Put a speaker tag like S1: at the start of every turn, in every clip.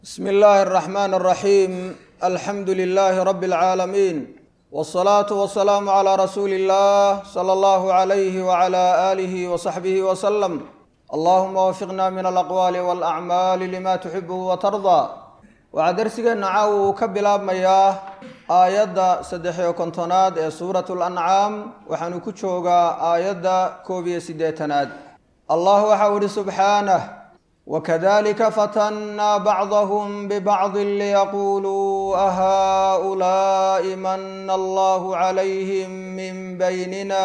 S1: bsm illaahi الرaxmaan الraxiim alxamdu lilaahi rabi اlcaalamiin wالsalaatu wasalaamu calaa rasuuli اllah sala allahu calayhi wacala aalihi wasaxbihi wasalam allahuma wafiqna min alaqwaali walacmaali lima tuxibuhu watardaa waxaa darsigeenna caawa uu ka bilaabmayaa aayadda saddex-iyo kontonaad ee suurat lancaam waxaanu ku joogaa aayadda koob iyo siddeetanaad allah waxau ihi subxaanah wakadalika fatannaa bacdahum bibacdi liyaquluu ahaa'ulaa'i mana allahu calayhim min baynina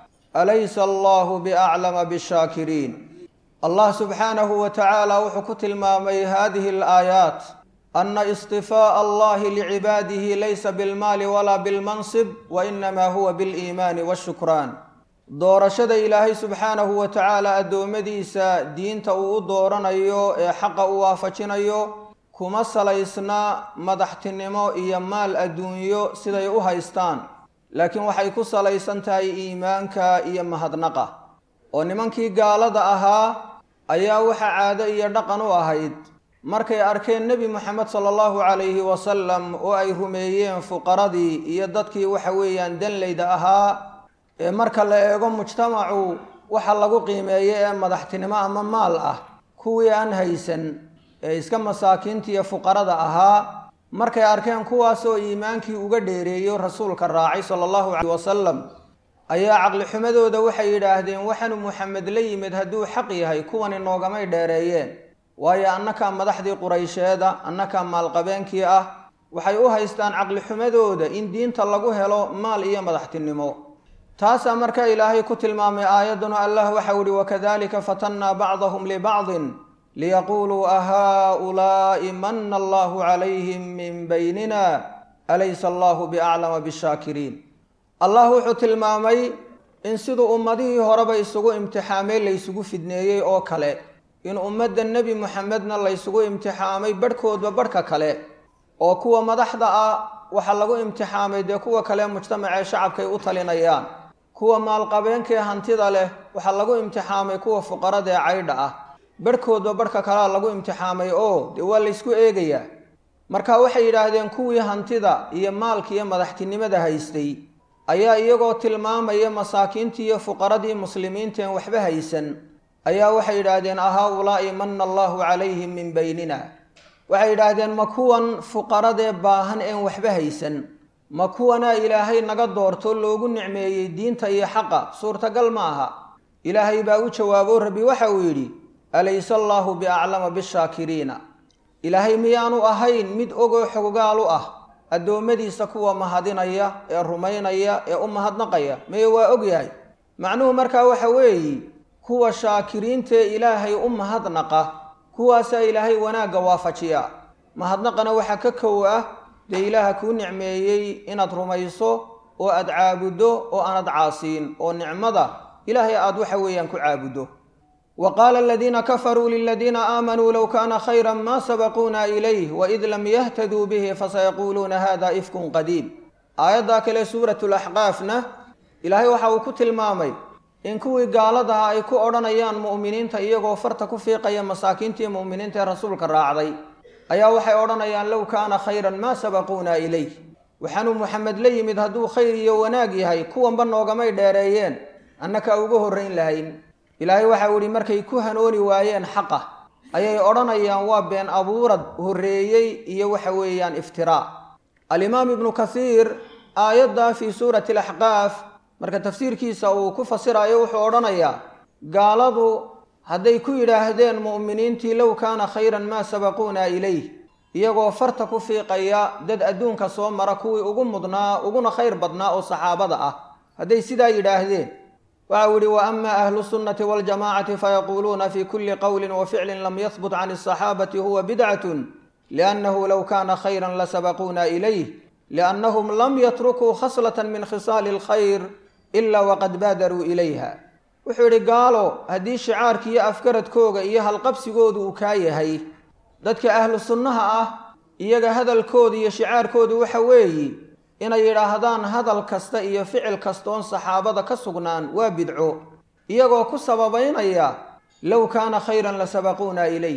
S1: alaysa allahu biaclama bishaakiriin allah subxaanahu wa tacaala wuxuu ku tilmaamay hadihi alaayaat ana istifaa'a allahi licibaadihi laysa bilmaali walaa bilmansib wa inamaa huwa biliimaani washukraan doorashada ilaahay subxaanahu wa tacaala addoommadiisa diinta uu u dooranayo ee xaqa u waafajinayo kuma salaysna madaxtinimo iyo maal adduunyo siday u haystaan laakiin waxay ku salaysan tahay iimaanka iyo mahadnaqa oo nimankii gaalada ahaa ayaa waxa caado iyo dhaqan u ahayd markay arkeen nebi moxamed sala allahu calayhi wasalam oo ay rumeeyeen fuqaradii iyo dadkii waxa weeyaan danleyda ahaa ee marka la eego mujtamacu waxa lagu qiimeeyo ee madaxtinimo ama maal ah kuwii aan haysan ee iska masaakiinta iyo fuqarada ahaa markay arkeen kuwaasoo iimaankii uga dheereeyo rasuulka raacay sala allahu caleyh wasalam ayaa caqlixumadooda waxay yidhaahdeen waxaanu muxamed la yimid hadduu xaq yahay kuwani noogamay dheereeyeen waayo annakaa madaxdii quraysheeda annakaa maalqabeenkii ah waxay u haystaan caqlixumadooda in diinta lagu helo maal iyo madaxtinimo taasaa marka ilaahay ku tilmaamay aayadduna allah waxau ihi wakadalika fatannaa bacdahum libacdin liyaquuluu ahaa'ulaa'i mana allahu calayhim min baynina alaysa allahu biaclama bishaakiriin allah wuxuu tilmaamay in siduu ummadihii horeba isugu imtixaamay laysugu fidneeyey oo kale in ummadda nebi muxamedna laysugu imtixaamay barhkoodba barhka kale oo kuwa madaxda ah waxaa lagu imtixaamay dee kuwa kale mujtamacee shacabkay u talinayaan kuwa maalqabeenkaee hantida leh waxaa lagu imtixaamay kuwa fuqarada ee caydha ah barhkoodba barhka kalea lagu imtixaamay oo dee waa laysku eegayaa marka waxay yidhaahdeen kuwii hantida iyo maalka iyo madaxtinimada haystay ayaa iyagoo tilmaamaya masaakiintii iyo fuqaradii muslimiinteen waxba haysan ayaa waxay yidhaahdeen ahaa-ulaa'i mana allahu calayhim min baynina waxay yidhaahdeen ma kuwan fuqaradee baahan een waxba haysan ma kuwanaa ilaahay naga doorto loogu nicmeeyey diinta iyo xaqa suurtagal ma aha ilaahay baa u jawaabo rabbi waxa uu yidhi alayse allaahu biaclama bishaakiriina ilaahay miyaanu ahayn mid ogoo xoggaal u ah addoommadiisa kuwa mahadinaya ee rumaynaya ee u mahadnaqaya meye waa ogyahay macnuhu markaa waxa weeye kuwa shaakiriintaee ilaahay u mahadnaqa kuwaasaa ilaahay wanaagga waafajiya mahadnaqana waxaa ka kow ah dee ilaaha kuu nicmeeyey inaad rumayso oo aad caabuddo oo aanad caasiin oo nicmada ilaahay aad waxa weeyaan ku caabuddo wa qaala aladiina kafaruu liladiina aamanuu low kaana khayra ma sabaquuna ilayh waid lam yahtaduu bihi fasayaquuluuna hada ifkun qadiim aayaddaa kale suuratulaxqaafna ilaahay waxa uu ku tilmaamay in kuwii gaaladaha ay ku odhanayaan mu'miniinta iyagoo farta ku fiiqaya masaakiintii mu'miniinta ee rasuulka raacday ayaa waxay odhanayaan low kaana khayran maa sabaquuna ilayh waxaanuu muxamed la yimid hadduu khayr iyo wanaag yahay kuwanba noogamay dheereeyeen annaka uga horrayn lahayn ilaahay waxau idhi markay ku hanooni waayeen xaqa ayay odhanayaan waa been abuurad horreeyey iyo waxa weeyaan iftiraa alimaam ibnu kathiir aayaddaa fii suurati alaxqaaf marka tafsiirkiisa uu ku fasirayo wuxuu odhanayaa gaaladu hadday ku yidhaahdeen mu'miniintii low kaana khayran maa sabaquuna ilayh iyagoo farta ku fiiqaya dad adduunka soo mara kuwii ugu mudnaa uguna khayr badnaa oo saxaabada ah hadday sidaa yidhaahdeen waxau yihi wa ama ahlu sunnati waljamacati fayaquuluuna fi kuli qowlin wa ficlin lam yahbut can asaxaabati huwa bidcatun liannahu low kaana khayran lasabaquuna ilayh liannahum lam yatrukuu khaslata min khisaali alkhayr ilaa waqad baadaruu ilayha wuxuu yidhi gaalo haddii shicaarka iyo afkaradkooga iyo halqabsigoodu uu kaa yahay dadka ahlu sunnaha ah iyaga hadalkooda iyo shicaarkoodu waxa weeye inay yidhaahdaan hadal kasta iyo ficil kastoon saxaabada ka sugnaan waa bidco iyagoo ku sababaynaya low kaana khayran la sabaquuna ilayh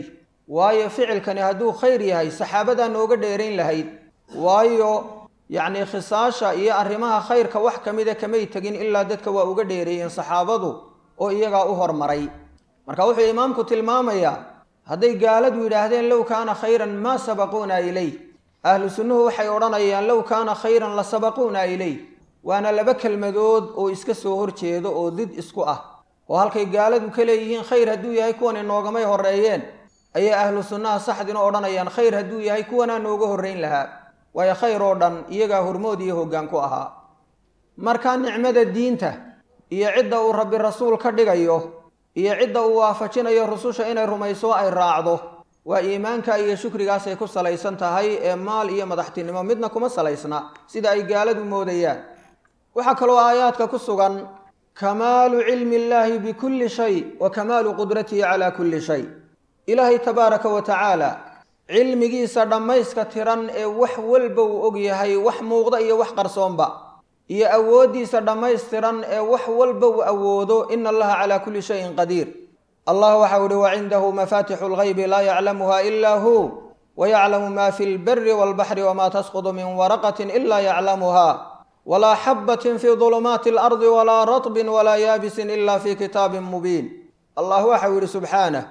S1: waayo ficilkani hadduu khayr yahay saxaabadaa nooga dheerayn lahayd waayo yacnii khisaasha iyo arrimaha khayrka wax ka mida kamay tegin ilaa dadka waa uga dheereeyeen saxaabadu oo iyagaa u hormaray marka wuxuu imaamku tilmaamayaa hadday gaaladu yidhaahdeen low kaana khayran maa sabaquuna ileyh ahlu sunnuhu waxay odhanayaan low kaana khayran la sabaquuna ileyh waana laba kelmadood oo iska soo horjeedo oo did isku ah oo halkay gaaladu ka leeyihiin khayr hadduu yahay kuwan inoogamay horreeyeen ayay ahlu sunnaha saxdina odhanayaan khayr hadduu yahay kuwanaa nooga horrayn lahaa waayo khayr oo dhan iyagaa hormood iyo hoggaan ku ahaa markaa nicmada diinta iyo cidda uu rabbi rasuul ka dhigayo iyo cidda uu waafajinayo rususha inay rumayso ay raacdo waa iimaanka iyo shukrigaasay ku salaysan tahay ee maal iyo madaxtinimo midna kuma salaysna sida ay gaaladu moodayaan waxaa kaloo aayaadka ku sugan kamaalu cilmi illaahi bikulli shay wa kamaalu qudratihi calaa kulli shay ilaahay tabaaraka wa tacaala cilmigiisa dhammayska tiran ee wax walba uu og yahay wax muuqda iyo wax qarsoonba iyo awooddiisa dhammaystiran ee wax walba uu awoodo ina allaha calaa kulli shayin qadiir allah waxau ihi wacindahu mafaatixu lgaybi laa yaclamuha ilaa hu wayaclamu ma fi lberi walbaxri wama tasqudu min waraqatin ila yaclamuha walaa xabatin fi dulumaati alardi walaa ratbin walaa yaabisin ila fi kitaabin mubiin allah waxau yihi subxaanah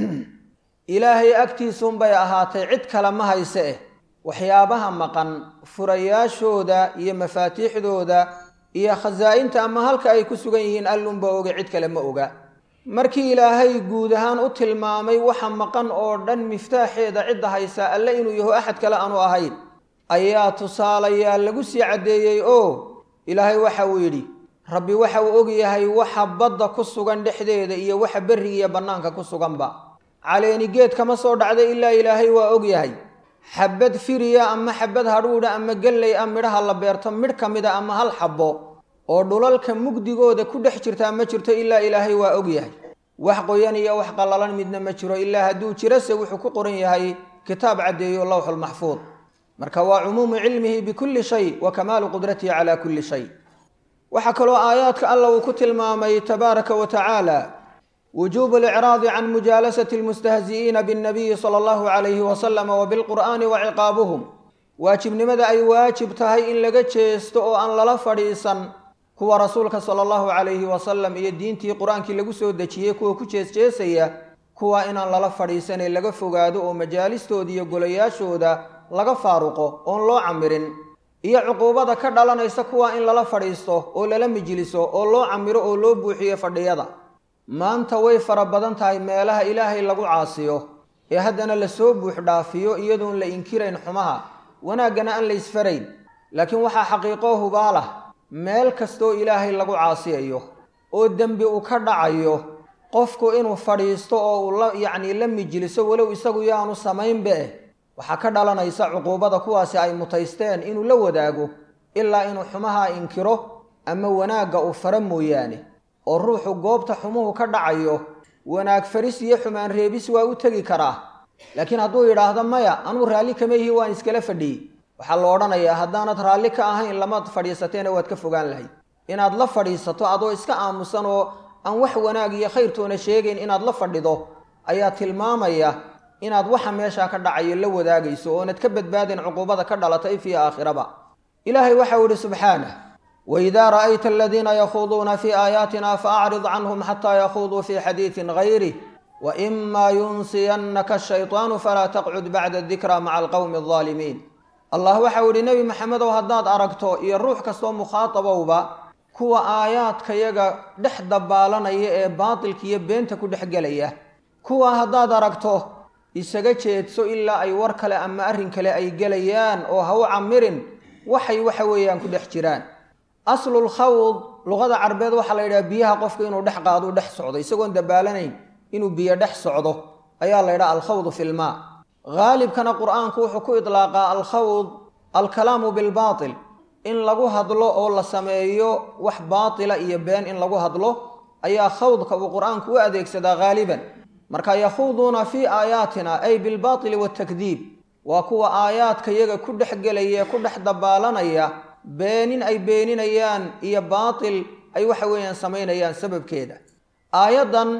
S1: ilaahay agtiisuunbay ahaatay cid kale ma hayse eh waxyaabaha maqan furayaashooda iyo mafaatiixdooda iyo khasaa-inta ama halka ay ku sugan yihiin allunba oga cid kale ma oga markii ilaahay guud ahaan u tilmaamay waxa maqan oo dhan miftaaxeeda cidda haysaa alle inuu yaho axad kale aanu ahayn ayaa tusaalayaal lagu sii caddeeyey oo ilaahay waxa uu yidhi rabbi waxa uu og yahay waxa badda ku sugan dhexdeeda iyo waxa berrigiiyo bannaanka ku suganba caleeni geed kama soo dhacda ilaa ilaahay waa og yahay xabad firiya ama xabad hadhuudha ama gelley a midhaha la beerto midh ka mida ama hal xabbo oo dhulalka mugdigooda ku dhex jirtaa ma jirto ilaa ilaahay waa og yahay wax qoyan iyo wax qallalan midna ma jiro ilaa hadduu jirase wuxuu ku qoran yahay kitaab caddeeyo lowxulmaxfuud marka waa cumuumu cilmihi bikulli shay wa kamaalu qudratihi calaa kulli shay waxaa kaloo aayaadka alla uu ku tilmaamay tabaaraka wa tacaala wujuubu alicraadi can mujaalasati almustahzi'iina binnabiyi sala allahu calayhi wasalama wa bilqur'aani wa ciqaabuhum waajibnimada ay waajib tahay in laga jeesto oo aan lala fadhiisan kuwa rasuulka sala allahu calayhi wasalam iyo diintii qur-aankii lagu soo dejiyey kuwa ku jeesjeesaya kuwa inaan lala fadhiisanay laga fogaado oo majaalistooda iyo golayaashooda laga faaruqo oon loo camirin iyo cuquubada ka dhalanaysa kuwa in lala fadhiisto oo lala mijliso oo loo camiro oo loo buuxiyo fadhiyada maanta way fara badan tahay meelaha ilaahay lagu caasiyo ee haddana lasoo buux dhaafiyo iyadoon la inkirayn xumaha wanaaggana aan la isfarayn laakiin waxaa xaqiiqoo hubaalah meel kastoo ilaahay lagu caasiyayo oo dembi uu ka dhacayo qofku inuu fadhiisto oo uu la yacnii la mijliso walow isagu yaanu samaynba eh waxaa ka dhalanaysa cuquubada kuwaasi ay mutaysteen inuu la wadaago ilaa inuu xumaha inkiro ama wanaagga uu fara mooyaane oo ruuxu goobta xumuhu ka dhacayo wanaag faris iyo xumaan reebis waa u tegi karaa laakiin hadduu yidhaahdo maya anuu raalli kama yihi waan iskala fadhiyey waxaa la odhanayaa haddaanad raalli ka ahayn lamaad fadhiisateena waad ka fogaan lahayd inaad la fadhiisato adoo iska aamusan oo aan wax wanaag iyo khayrtoona sheegayn inaad la fadhido ayaa tilmaamaya inaad waxa meeshaa ka dhacayo la wadaagayso oonad ka badbaadin cuquubada ka dhalatay fii aakhiraba ilaahay waxau idhi subxaanah waidaa ra'ayta aladiina yakhuuduuna fii aayaatina faacrid canhum xataa yakhuuduu fii xadiidin gayrih waimaa yunsiyannaka ashaytaanu falaa taqcud bacda dikra maca alqowmi aldaalimiin allah waxau idhi nebi maxamedow haddaad aragto iyo ruux kastoo mukhaatabowba kuwa aayaadkayaga dhex dabaalanaya ee baatilka iyo beenta ku dhex gelaya kuwa haddaad aragto isaga jeedso ilaa ay war kale ama arrin kale ay gelayaan oo ha u camirin waxay waxa weeyaan ku dhex jiraan aslul khawd luqada carbeed waxaa la yidhaha biyaha qofka inuu dhex qaado u dhex socdo isagoon dabaalanayn inuu biyo dhex socdo ayaa la yidhaha alkhawdu fi lmaa haalibkana qur-aanku wuxuu ku idlaaqaa alkhawd alkalaamu bilbaatil in lagu hadlo oo la sameeyo wax baatila iyo been in lagu hadlo ayaa khawdka uu qur-aanku u adeegsadaa haaliban marka yakhuuduuna fii aayaatina ay bilbaatili waatakdiib waa kuwa aayaadka yaga ku dhex gelaya ku dhex dabaalanaya beenin ay beeninayaan iyo baatil ay waxa weeyaan samaynayaan sababkeeda aayaddan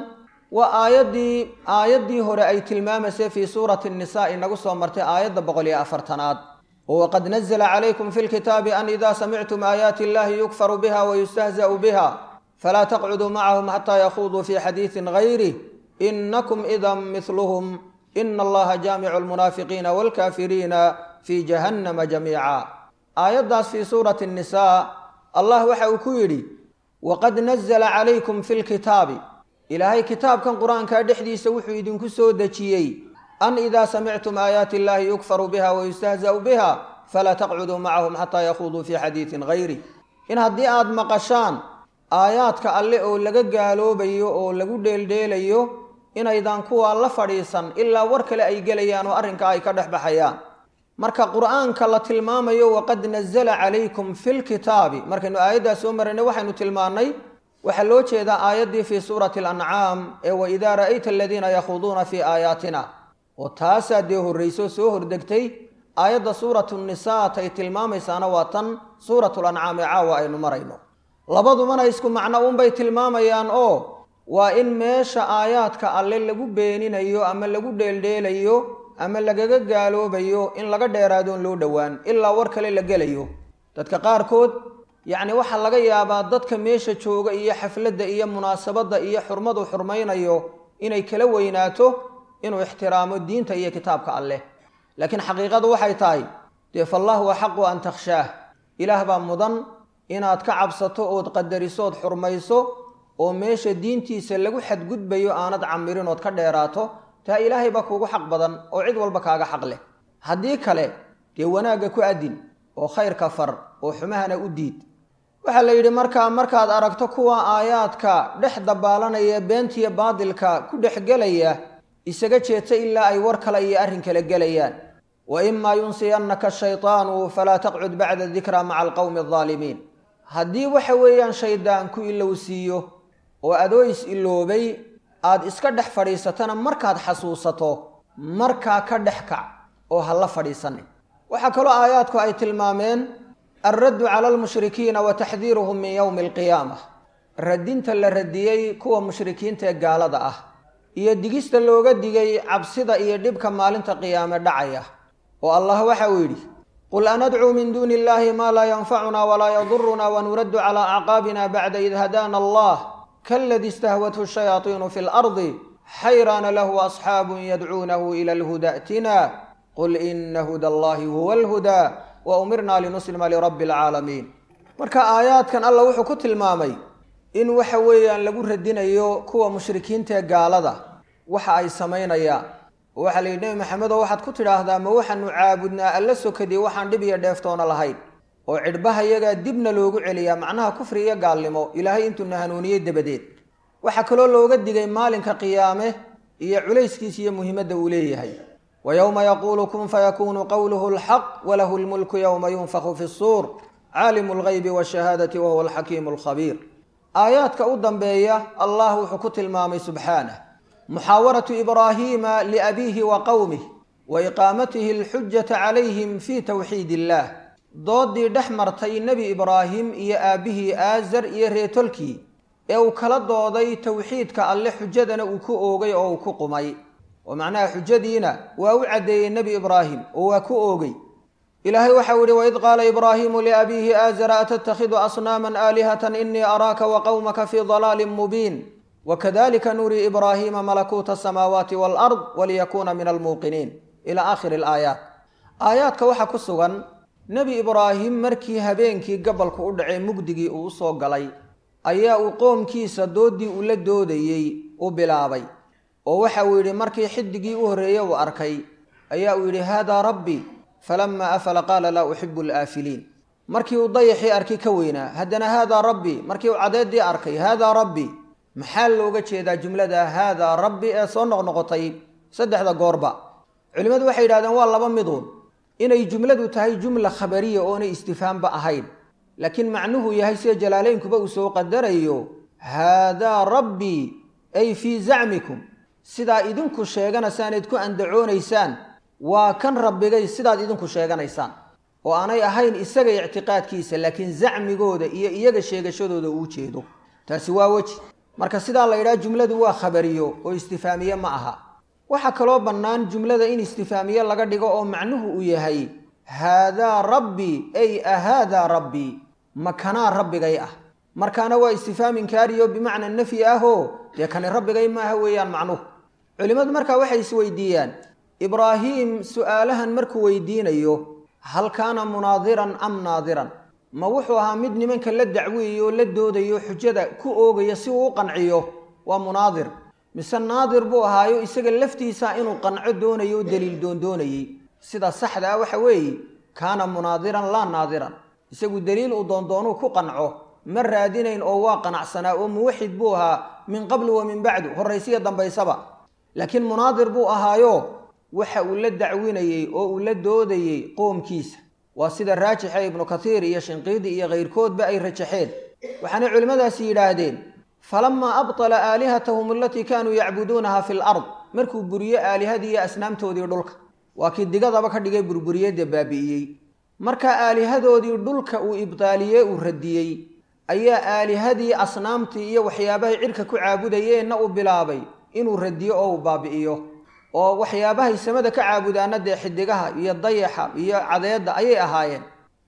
S1: waa aayaddii aayaddii hore ay tilmaamaysay fii suurati nnisaa inagu soo martay aayadda boqol iyo afartanaad oo waqad nazla calaykum fi lkitaabi an ida samictum aayaati illahi yukfaru biha wayustahza'u biha falaa taqcuduu macahum xataa yakhuduu fi xadiisin gayrih inakum idan mihluhum ina allaha jaamicu lmunaafiqiina waalkaafiriina fii jahannama jamiica aayaddaas fii suurati nnisaa allah waxa uu ku yidhi waqad nazla calaykum fi lkitaabi ilaahay kitaabkan qur-aankaa dhexdiisa wuxuu idinku soo dejiyey an idaa samictum aayaati illahi yukfaru biha wayustahza'u biha falaa taqcuduu macahum xataa yakhuduu fii xadiisin gayrih in haddii aad maqashaan aayaadka alle oo laga gaaloobayo oo lagu dheeldheelayo inaydaan kuwaa la fadhiisan ilaa war kale ay gelayaan oo arrinka ay ka dhex baxayaan marka qur'aanka la tilmaamayo waqad nazala calaykum fi lkitaabi markaynu aayaddaas soo maraynay waxaynu tilmaannay waxaa loo jeedaa aayaddii fii suurati alancaam ee waidaa ra'ayta aladiina yakhuduuna fii aayaatina oo taasaa dee horrayso soo hordegtay aayadda suuratu nisaa tay tilmaamaysaana waa tan suuratu lancaam ee caawa aynu marayno labadubana isku macno unbay tilmaamayaan oo waa in meesha aayaadka alle lagu beeninayo ama lagu dheeldheelayo ama lagaga gaaloobayo in laga dheeraadoon loo dhowaan ilaa war kale la gelayo dadka qaarkood yacni waxaa laga yaabaa dadka meesha jooga iyo xafladda iyo munaasabadda iyo xurmadu xurmaynayo inay kala weynaato inuu ixtiraamo diinta iyo kitaabka alleh laakiin xaqiiqadu waxay tahay dee fallaahu axaqu an takhshaah ilaah baa mudan inaad ka cabsato ood qadarisood xurmayso oo meesha diintiisa lagu xadgudbayo aanad camirin ood ka dheeraato taa ilaahay baa kuugu xaq badan oo cid walba kaaga xaq leh haddii kale dee wanaagga ku adin oo khayrka far oo xumahana u diid waxaa la yidhi markaa markaad aragto kuwa aayaadka dhex dabaalanaya beentiya baadilka ku dhex gelaya isaga jeedsa ilaa ay war kale iyo arrin kale gelayaan wa imaa yunsiyannaka shaytaanu falaa taqcud bacda dikraa maca alqowmi aldaalimiin haddii waxa weeyaan shaydaan ku ilowsiiyo oo adoo is iloobay aad iska dhex fadhiisatana markaad xasuusato markaa ka dhex kac oo ha la fadhiisanin waxaa kaloo aayaadku ay tilmaameen alraddu cala almushrikiina wa taxdiiruhum min yowmi alqiyaama radinta la radiyey kuwa mushrikiinta ee gaalada ah iyo digista looga digay cabsida iyo dhibka maalinta qiyaame dhacaya oo allah waxa uu yidhi qul anadcuu min duuni illahi maa laa yanfacuna walaa yaduruna wanuraddu calaa acqaabina bacda id hadaana allah kaladi istahwathu shayaaiinu fi lardi xayraana lahu asxaabun yadcuunahu ila alhuda atina qul ina huda allahi huwa alhudaa wa umirna linuslima lirabbi alcaalamiin marka aayaadkan allah wuxuu ku tilmaamay in waxa weeyaan lagu radinayo kuwa mushrikiinta ee gaalada waxa ay samaynayaan oo waxaa la yidhi nebi maxamed oo waxaad ku tidhaahdaa ma waxaanu caabudnaa alla sokadii waxaan dhib iyo dheeftoona lahayn oo cidhbaha yagaa dibna loogu celiyaa macnaha kufri iyo gaalnimo ilaahay intuuna hanuuniyey dabadeed waxaa kaloo looga digay maalinka qiyaame iyo culayskiisa iyo muhiimadda uu leeyahay wa yowma yaquulu kun fayakuunu qowluhu alxaq walahu lmulku yowma yunfaku fi suur caalimu lgaybi washahaadati wahuwa alxakiimu alkhabiir aayaadka u dambeeya allah wuxuu ku tilmaamay subxaanah muxaawaratu ibraahiima liabiihi wa qowmih wa iqaamatihi alxujata calayhim fii towxiid illaah doodii dhex martay nebi ibraahim iyo aabbihii aazar iyo reetolkii ee uu kala dooday towxiidka alle xujadana uu ku oogay oo uu ku qumay oo macnaha xujadiina waa u caddeeyey nebi ibraahim oo waa ku oogay ilaahay waxau yihi waid qaala ibraahimu liabiihi aazara atattakhidu asnaaman aalihatan inii araaka wa qowmaka fii dalaalin mubiin wakadalika nurii ibraahiima malakuuta asamaawaati walard waliyakuuna min almuuqiniin ila aakhiri alaayaat aayaadka waxaa ku sugan nebi ibraahim markii habeenkii gabalku u dhacay mugdigii uu usoo galay ayaa uu qoomkiisa doodii uu la doodayey u bilaabay oo waxa uu yidhi markii xidigii u horreeyey uu arkay ayaa uu yidhi haadaa rabbi falama afala qaala laa uxibu alaafiliin markii uu dayaxii arkay ka weynaa haddana haadaa rabbi markii uu cadeedii arkay haadaa rabbi maxaa looga jeedaa jumlada haadaa rabbi ee soo noqnoqotay saddexda goorba culimmadu waxay yidhahdeen waa laba miduun inay jumladu tahay jumla khabariya oonay istifaamba ahayn laakiin macnuhu yahay sida jalaaleynkuba uu soo qadarayo haadaa rabbii ay fii zacmikum sidaa idinku sheeganaysaan ku andacoonaysaan waa kan rabbigay sidaad idinku sheeganaysaan oo aanay ahayn isaga ictiqaadkiisa laakiin zacmigooda iyo iyaga sheegashadooda uu jeedo taasi waa weji marka sidaa la yidhaha jumladu waa khabariyo oo istifaamiye ma aha waxaa kaloo bannaan jumlada in istifaamiye laga dhigo oo macnuhu uu yahay haadaa rabbii ay ahaadaa rabbii makanaa rabbigay ah markaana waa istifaam inkaariyo bimacna nafyi ahoo dee kani rabbigay maaha weeyaan macnuhu culimmadu markaa waxay isweydiiyaan ibraahiim su'aalahan markuu weydiinayo hal kaana munaadiran am naadiran ma wuxuu ahaa mid nimanka la dacweeyo oo la doodayo xujada ku oogaya si uu u qanciyo waa munaadir mise naadir buu ahaayo isaga laftiisa inuu qanco doonayo o daliil doondoonayey sida saxda ah waxa weeye kaana munaadiran laa naadiran isagu daliil uu doondoonuu ku qanco ma raadinayn oo waa qanacsanaa oo muwaxid buu ahaa min qablu wa min bacdu horraysiya dambaysaba laakiin munaadir buu ahaayo waxa uu la dacwinayey oo uu la doodayey qoomkiisa waa sida raajixa ibnu kathiir iyo shinqiidi iyo kayrkoodba ay rajaxeen waxaanay culimmadaasi yidhaahdeen falamaa abtala aalihatahum alatii kaanuu yacbuduunaha fi lard markuu buriyo aalihadii iyo asnaamtoodii dhulka waa kii digadaba ka dhigay burburiyadda baabi'iyey markaa aalihadoodii dhulka uu ibtaaliyey uu radiyey ayaa aalihadii asnaamtii iyo waxyaabahay cidhka ku caabudayeenna uu bilaabay inuu radiyo oo uu baabi'iyo oo waxyaabahay samada ka caabudaana dee xidigaha iyo dayaxa iyo cadeedda ayay ahaayeen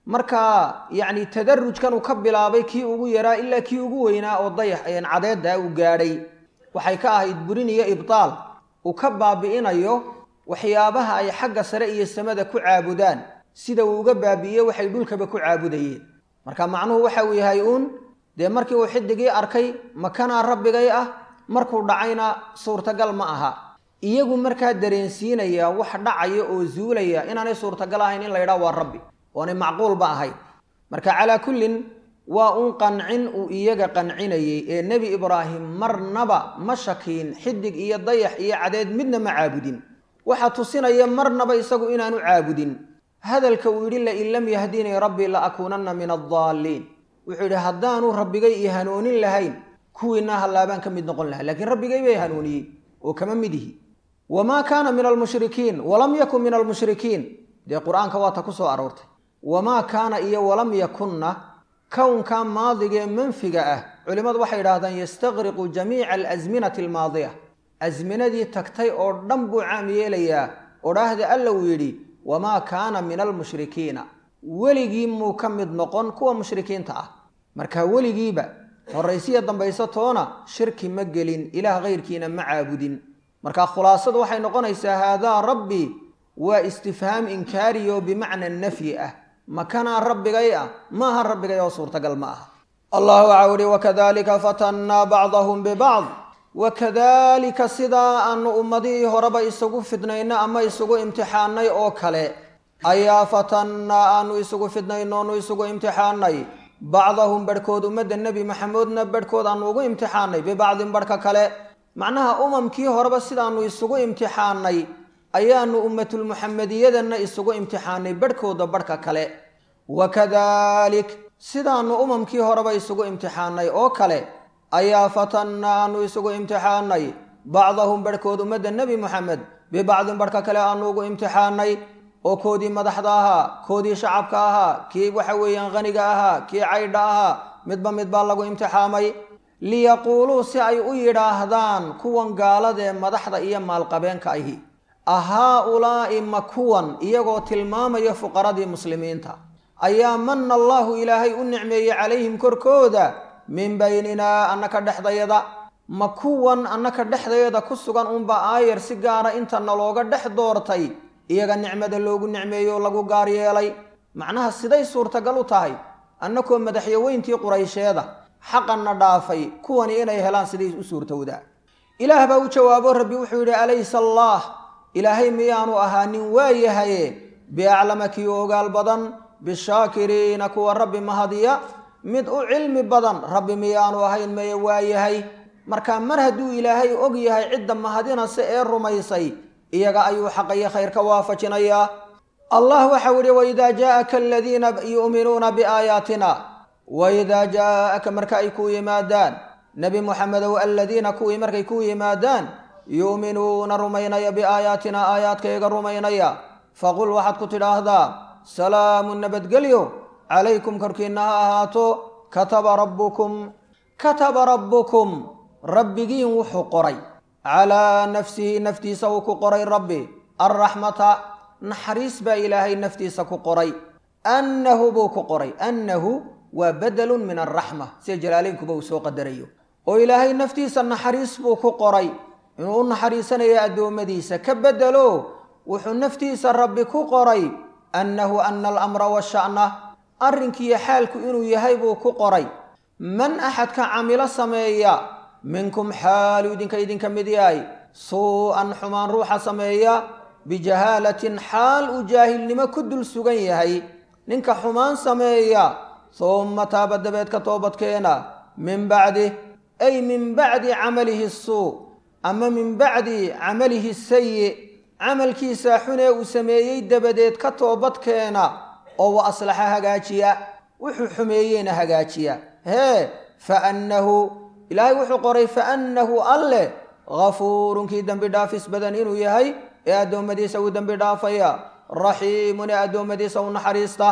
S1: markaa yacni tadarujkan uu ka bilaabay kii ugu yaraa ilaa kii ugu weynaa oo dayax cadeedda uu gaadhay waxay ka ahayd burin iyo ibtaal uu ka baabi'inayo waxyaabaha ay xagga sare iyo samada ku caabudaan sida uu uga baabi'iyey waxay dhulkaba ku caabudayeen marka macnuhu waxa uu yahay uun dee markii uu xidigii arkay makanaa rabbigay ah markuu dhacayna suurtagal ma aha iyagu markaa dareensiinaya wax dhacaya oo zuulaya inaanay suurtagal ahayn in la yidhaha waa rabbi oonay macquulba ahayn marka calaa kullin waa un qancin uu iyaga qancinayey ee nebi ibraahim marnaba ma shakiin xidig iyo dayax iyo cadeed midna ma caabudin waxaa tusinaya marnaba isagu inaanu caabudin hadalka uu yidhi lain lam yahdinii rabbii la akuunanna min addaalliin wuxuu yidhi haddaanu rabbigay ii hanuunin lahayn kuwiinaa hallaabaan ka mid noqon lahaa lakiin rabbigay bay hanuuniyey oo kama mid ihi wamaa kaana min almushrikiin walam yakun min almushrikiin dee qur-aanka waa ta ku soo aroortay wamaa kaana iyo walam yakunna kownka maadigee manfiga ah culimmadu waxay idhaahdaan yastaqriqu jamiica alasminati almaadiya asminadii tagtay oo dhan buu caam yeelayaa odhaahda alla uu yidhi wamaa kaana min almushrikiina weligii muu ka mid noqon kuwa mushrikiinta ah marka weligiiba horraysiya dambayso toona shirki ma gelin ilaah kayrkiina ma caabudin marka khulaasadu waxay noqonaysaa haadaa rabbii waa istifhaam inkaariyo bimacna nafyi ah makanaa rabbigay ah maaha rabbigay oo suurtagal ma aha allah waxaa uhi wakadalika fatannaa bacdahum bibacd wakadalika sidaa aanu ummadihii horeba isugu fidnayno ama isugu imtixaanay oo kale ayaa fatannaa aanu isugu fidnayno onu isugu imtixaanay bacdahum barhkood ummadda nebi maxamedna barhkood aanu ugu imtixaanay bibacdin barhka kale macnaha umamkii horeba sidaanu isugu imtixaanay ayaanu ummatulmuxamediyadanna isugu imtixaanay barhkooda barhka kale wakadalik sidaanu umamkii horeba isugu imtixaanay oo kale ayaa fatanna aanu isugu imtixaanay bacdahum barhkood ummadda nebi moxamed bibacdin barhka kale aanu ugu imtixaanay oo koodii madaxda ahaa koodii shacabka ahaa kii waxa weeyaan khaniga ahaa kii caydha ahaa midba mid baa lagu imtixaamay liyaquuluu si ay u yidhaahdaan kuwan gaaladee madaxda iyo maalqabeenka ahi ahaa-ulaa'i ma kuwan iyagoo tilmaamaya fuqaradii muslimiinta ayaa manna allaahu ilaahay u nicmeeyey calayhim korkooda min bayninaa annaka dhexdayada ma kuwan annaka dhexdayada ku sugan unba aayar si gaara inta nalooga dhex doortay iyaga nicmada loogu nicmeeyo lagu gaar yeelay macnaha siday suurtagal u tahay annakoo madaxyaweyntii quraysheeda xaqanna dhaafay kuwani inay helaan siday u suurtowdaa ilaah baa u jawaabo rabbi wuxuu yidhi alaysa allaah ilaahay miyaanu ahaanin waayahaye biaclama kii ogaal badan bishaakiriina kuwa rabbi mahadiya mid u cilmi badan rabbi miyaanu ahayn meye waayahay marka mar hadduu ilaahay og yahay cidda mahadinase ee rumaysay iyaga ayuu xaqayo khayr ka waafajinayaa allah waxau yihi waidaa jaaaka aladiina yu'minuuna biaayaatina waidaa jaaaka marka ay ku yimaadaan nebi muxamedow aladiina kuwii markay ku yimaadaan yu'minuuna rumaynaya biaayaatina aayaadkayga rumaynaya faqul waxaad ku tidhaahdaa salaamun nabadgelyo calaykum korkiinna ha ahaato kataba rabbukum kataba rabbukum rabbigiin wuxuu qoray calaa nafsihi naftiisa uu ku qoray rabbi alraxmata naxariis baa ilaahay naftiisa ku qoray annahu buu ku qoray annahu waa badalun min alraxma sida jalaaleynkuba uu soo qadarayo oo ilaahay naftiisa naxariis buu ku qoray inuu u naxariisanayo addoommadiisa ka bedelo wuxuu naftiisa rabbi ku qoray annahu ana alamra washa'na arrinkiiyo xaalku inuu yahay buu ku qoray man axadka camilo sameeya minkum xaalu idinka idinka mid yahay suu-an xumaan ruuxa sameeya bijahaalatin xaal uu jaahilnimo ku dul sugan yahay ninka xumaan sameeya humma taaba dabeed ka toobadkeena min bacdi ay min bacdi camalihi suu ama min bacdi camalihi sayi camalkiisa xunee uu sameeyey dabadeed ka toobadkeena oo wa aslaxa hagaajiya wuxuu xumeeyeyna hagaajiya hee faannahu ilaahay wuxuu qoray faannahu alleh ghafuurunkii dembi dhaafis badan inuu yahay ee addoommadiisa uu dembi dhaafaya raxiimun ee addoommadiisa u naxariista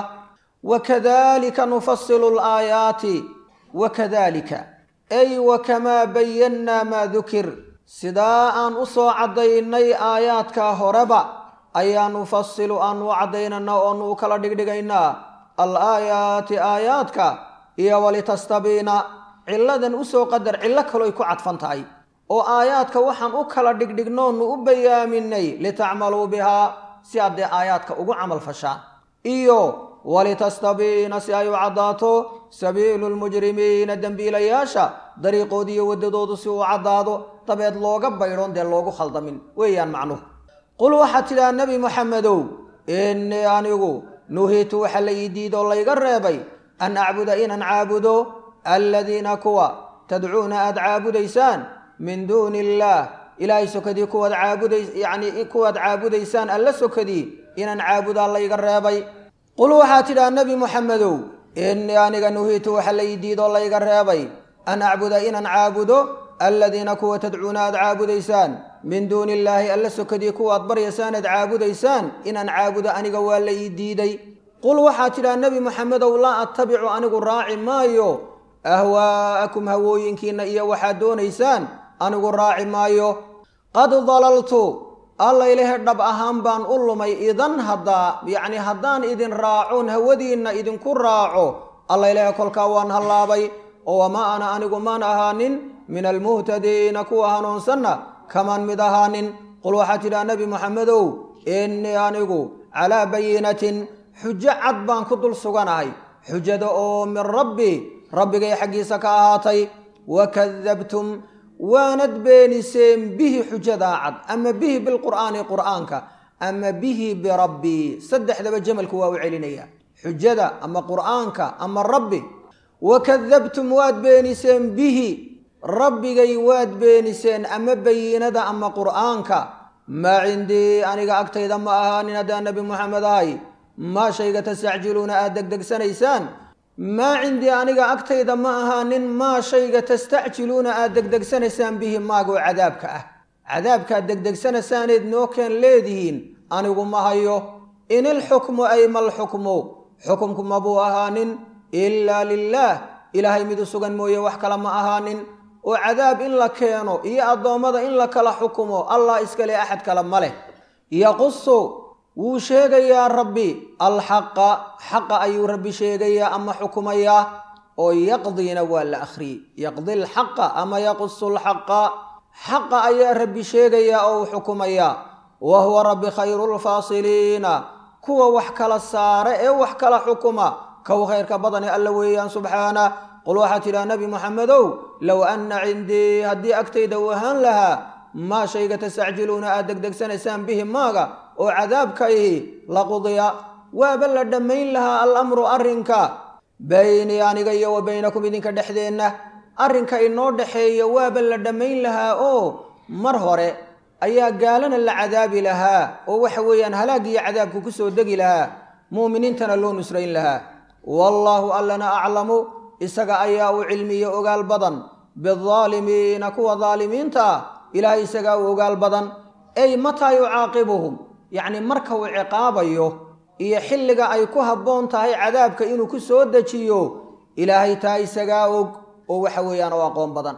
S1: wakadalika nufasilu laayaati wakadalika ay wakamaa bayannaa maa dukir sidaa aan u soo caddaynay aayaadkaa horeba ayaa nufasilu aanu u caddaynana oonu u kala dhigdhigaynaa al aayaati aayaadka iyo walitastabiina cilladan usoo qadar cillo kaloy ku cadfan tahay oo aayaadka waxaan u kala dhigdhignoonu u bayaaminay litacmaluu bihaa si aad dee aayaadka ugu camal fashaan iyo walitastabiina si ay u caddaato sabiilu lmujrimiina dembiilayaasha dariiqoodiiyo waddadoodu si uu caddaado dabeed looga baydhoon dee loogu khaldamin weeyaan macnuhu qul waxaad tidhaha nebi moxamedow innii anigu nuhiitu waxa la ii diidoo layga reebay an acbuda inaan caabudo aladiina kuwa tadcuuna aad caabudaysaan min duuni illaah ilaahay sokadii kuwaad caabudays yacnii kuwaad caabudaysaan alla sokadii inaan caabudaa layga reebay qul waxaad tidhaha nebi moxamedow innii aniga nuhiitu waxa la ii diidoo layga reebay an acbuda inaan caabudo aladiina kuwa tadcuuna aad caabudaysaan min duuni illaahi alla sokadii kuwaad baryaysaan aad caabudaysaan inaan caabudo aniga waa la ii diiday qul waxaad tidhaha nebi moxamedow laa attabicu anigu raaci maayo ahwaa'akum hawooyinkiinna iyo waxaad doonaysaan anigu raaci maayo qad dalaltu alla ilahe dhab ahaan baan u lumay idan haddaa yacni haddaan idin raacoon hawadiinna idinku raaco alla ilahe kolkaa waan hallaabay oo wamaa ana anigu maan ahaanin min almuhtadiina kuwa hanuunsanna kamaan mid ahaanin qul waxaad tidhaha nebi moxamedow innii anigu calaa bayinatin xujo cad baan ku dul suganahay xujada oo min rabbi rabbigay xaggiisa ka ahaatay wakadabtum waanad beeniseen bihi xujadaa cad ama bihi bilqur'aani qur'aanka ama bihi birabbii saddexdaba jamalku waa u celinaya xujada ama qur'aanka ama rabbi wakadabtum waad beeniseen bihi rabbigay waad beeniseen ama bayinada ama qur'aanka maa cindii aniga agtayda ma ahaanin haddaan nebi moxamed ahay maa shayga tastacjiluuna aad degdegsanaysaan maa cindii aniga agtayda ma ahaanin maa shayga tastacjiluuna aad degdegsanaysaan bihi maagoo cadaabka ah cadaabkaad degdegsanaysaanayd noo keen leedihiin anigu ma hayo in ilxukmu ay malxukmu xukumku mabuu ahaanin ilaa lilaah ilaahay mid u sugan mooye wax kale ma ahaanin oo cadaab in la keeno iyo addoommada in la kala xukumo allah iskale axad kale ma leh yaqusu wuu sheegayaa rabbi alxaqa xaqa ayuu rabbi sheegayaa ama xukumayaa oo yaqdiina waa la akhriyey yaqdi lxaqa ama yaqusu lxaqa xaqa ayaa rabbi sheegayaa oo uu xukumayaa wa huwa rabbi khayru lfaasiliina kuwa wax kala saare ee wax kala xukuma kow khayrka badane alla weeyaan subxaana qul waxaad tidhaha nebi moxamedow low anna cindii haddii agtayda uu ahaan lahaa maa shayga tastacjiluuna aad degdegsanaysaan bihi maaga oo cadaabka ihi laqudiya waaba la dhammayn lahaa alamru arrinka baynii aniga iyo wa baynakum idinka dhexdeenna arrinka inoo dhexeeya waaba la dhammayn lahaa oo mar hore ayaa gaalana la cadaabi lahaa oo waxa weeyaan halaag iyo cadaabku ku soo degi lahaa mu'miniintana loo nusrayn lahaa wallaahu allana aclamu isaga ayaa u cilmiyo ogaal badan biaalimiina kuwa daalimiinta ah ilaahay isagaa u ogaal badan ay mataa yucaaqibuhum yacni marka uu ciqaabayo iyo xilliga ay ku habboon tahay cadaabka inuu ku soo dejiyo ilaahay taa isagaa og oo waxa weeyaan oo aqoon badan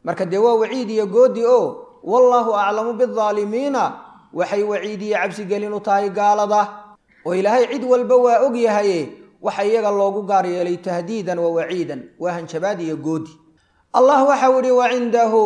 S1: marka dee waa waciid iyo goodi oo wallaahu aclamu bidaalimiina waxay waciidiye cabsigelin u tahay gaalada oo ilaahay cid walba waa og yahaye waxa iyaga loogu gaar yeelay tahdiidan wa waciidan waa hanjabaad iyo goodi allah waxau idhi wa cindahu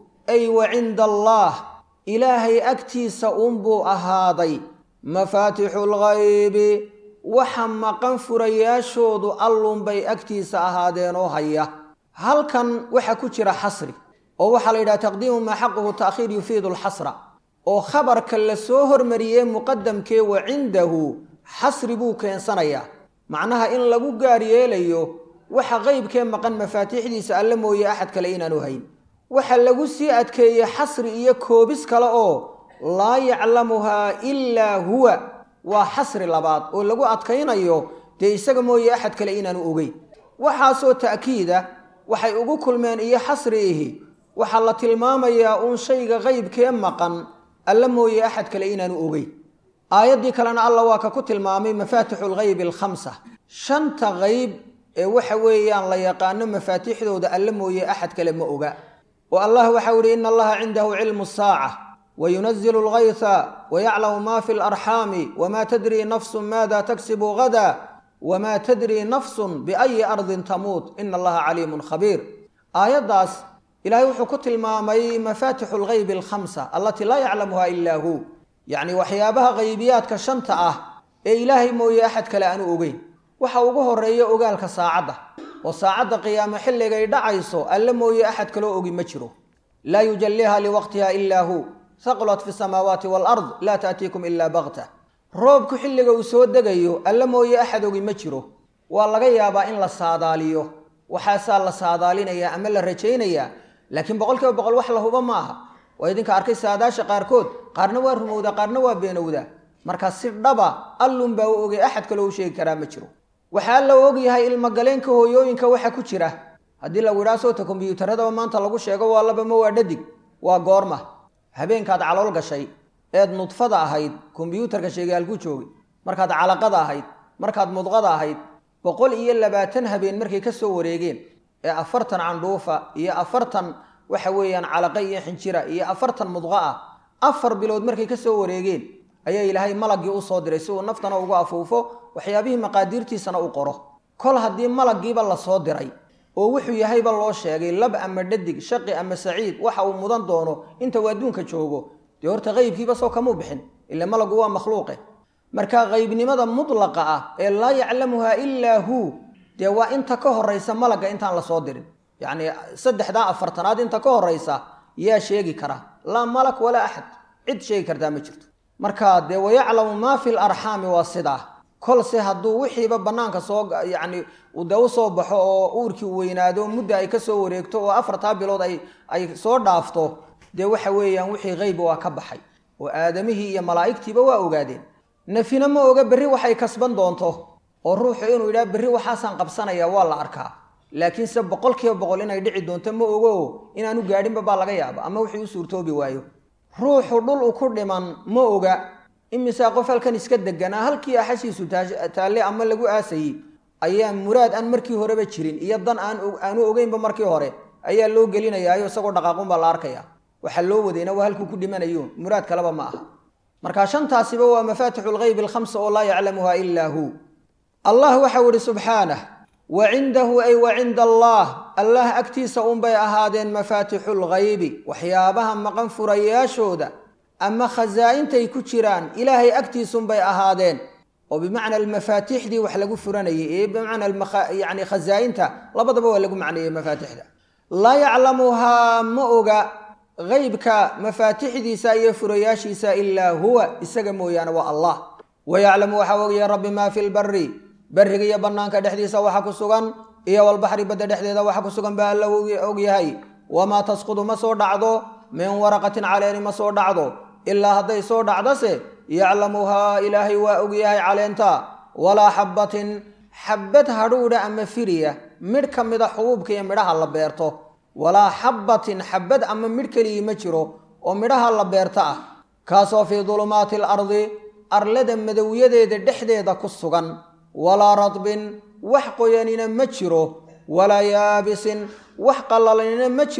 S1: ay wa cinda allaah ilaahay agtiisa uunbuu ahaaday mafaatixu lghaybi waxa maqan furayaashoodu allunbay agtiisa ahaadeen oo haya halkan waxa ku jira xasri oo waxaa la yidhaha taqdiimu maa xaquhu ta'khiir yufiidu alxasra oo khabarka la soo hormariyey muqadamkee wa cindahu xasri buu keensanayaa macnaha in lagu gaar yeelayo waxa qeybkee maqan mafaatiixdiisa alle mooye axad kale inaanu hayn waxa lagu sii adkeeyey xasri iyo koobis kale oo laa yaclamuhaa ilaa huwa waa xasri labaad oo lagu adkaynayo dee isaga mooye axad kale inaanu ogeyn waxaasoo ta'kiida waxay ugu kulmeen iyo xasri ihi waxaa la tilmaamayaa uun shayga qeybkee maqan alla mooye axad kale inaanu ogeyn aayaddii kalena alla waa ka ku tilmaamay mafaatixu lghaybi alkhamsa shanta qeyb ee waxa weeyaan la yaqaano mafaatixdooda alla mooye axad kale ma oga oo allah waxau ihi ina allaha cindahu cilmu saaca wayunazilu lgayha wayaclamu ma fi larxaami wma tadrii nafsun maada tagsibu gada wma tadrii nafsun biayi ardin tamuut ina allaha caliimun khabiir aayaddaas ilahay wuxuu ku tilmaamay mafaatixu lghaybi alkhamsa allatii laa yaclamuha ila hu yacni waxyaabaha qaybiyaadka shanta ah ee ilaahay mooye axad kale aanu ogeyn waxa ugu horeeya ogaalka saacadda oo saacadda qiyaamo xilligay dhacayso alle mooye axad kaloo ogi ma jiro laa yujalliha liwaqtiha ila hu haqlat fi samaawaati walard laa taatiikum ila bakta roobku xilliga uu soo degayo alle mooye axad ogi ma jiro waa laga yaabaa in la saadaaliyo waxaasaa la saadaalinayaa ama la rajaynayaa laakiin boqol kiiba boqol wax la huba ma aha waa idinka arkay saadaasha qaarkood qaarna waa rumowdaa qaarna waa beenowdaa marka si dhaba allunbaa u ogay axad kaloo u sheegi karaa ma jiro waxaa la ogyahay ilmagaleenka hooyooyinka waxa ku jira haddii lagu idhaha soota kombyuutaradaba maanta lagu sheego waa laba ma waa dhadig waa goorma habeenkaad calool gashay eed nudfada ahayd kombyuutarka sheegaalku joogay markaad calaqada ahayd markaad mudqada ahayd boqol iyo labaatan habeen markay ka soo wareegeen ee afartan candhuufa iyo afartan waxa weeyaan calaqa iyo xinjira iyo afartan mudqa ah afar bilood markay ka soo wareegeen ayaa ilaahay malaggii u soo diray si uu naftana ugu afuufo waxyaabihii maqaadiirtiisana u qoro kol haddii malaggiiba la soo diray oo wuxuu yahayba loo sheegay lab ama dhadig shaqi ama saciid waxa uu mudan doono inta uu adduunka joogo dee horta qeybkiiba soo kamuu bixin ila malagu waa makhluuqe marka qeybnimada mudlaqa ah ee laa yaclamuha ilaa hu dee waa inta ka horaysa malagga intaan lasoo dirin yacni saddexdaa afartanaad inta ka horaysa yaa sheegi kara laa malak walaa axad cid sheegi kartaa ma jirto marka dee wayaclamu maa fi larxaami waa sidaa kolse hadduu wixiiba bannaanka soo yacni de u soo baxo oo uurkii u weynaado mudda ay ka soo wareegto oo afartaa bilood ay ay soo dhaafto dee waxa weeyaan wixii qeyb waa ka baxay oo aadamihii iyo malaa'igtiiba waa ogaadeen nafina ma oga berri waxay kasban doonto oo ruuxu inuu yidhaha berri waxaasaan qabsanaya waa la arkaa laakiinse boqol kiiba boqol inay dhici doonto ma ogo inaanu gaadhinba baa laga yaaba ama wixii u suurtoobi waayo ruuxu dhul u ku dhiman ma oga imisaa qof halkan iska deganaa halkii axashiisu taalle ama lagu aasayey ayaa muraad aan markii horeba jirin iyo dan aan aanu ogeynba markii hore ayaa loo gelinayaayo isagoo dhaqaaqunbaa la arkaya waxaa loo wadayna waa halkuu ku dhimanayo muraad kaleba ma aha marka shantaasiba waa mafaatixu lghaybi alkhamsa oo laa yaclamuha ilaa hu allah waxau ihi subxaanah wa cindahu ay wa cinda allah allah agtiisa unbay ahaadeen mafaatixu lghaybi waxyaabaha maqan furayaashooda ama khasaa-intay ku jiraan ilaahay agtiisunbay ahaadeen oo bimacna almafaatixdii wax lagu furanayay ee bimacna yani khasaa-inta labadaba waa lagu macneeyey mafaatixda laa yaclamuhaa ma oga qeybka mafaatixdiisa iyo furayaashiisa ilaa huwa isaga mooyaane waa allah wayaclamu waxaa ogaya rabbi maa fi lbari beriga iyo bannaanka dhexdiisa waxa ku sugan iyo walbaxri badda dhexdeeda waxa ku sugan baa alla ogyahay wamaa tasqudu ma soo dhacdo min waraqatin caleeni ma soo dhacdo ilaa hadday soo dhacdose yaclamuhaa ilaahay waa ogyahay caleenta walaa xabbatin xabbad hadhuudha ama firiya midh ka mida xubuubka iyo midhaha la beerto walaa xabbatin xabbad ama midh keligii ma jiro oo midhaha la beerta ah kaasoo fii dulumaati alardi arlada madowyadeeda dhexdeeda ku sugan walaa radbin wax qoyanina ma jiro walaa yaabisin wax qallalanina ma jiro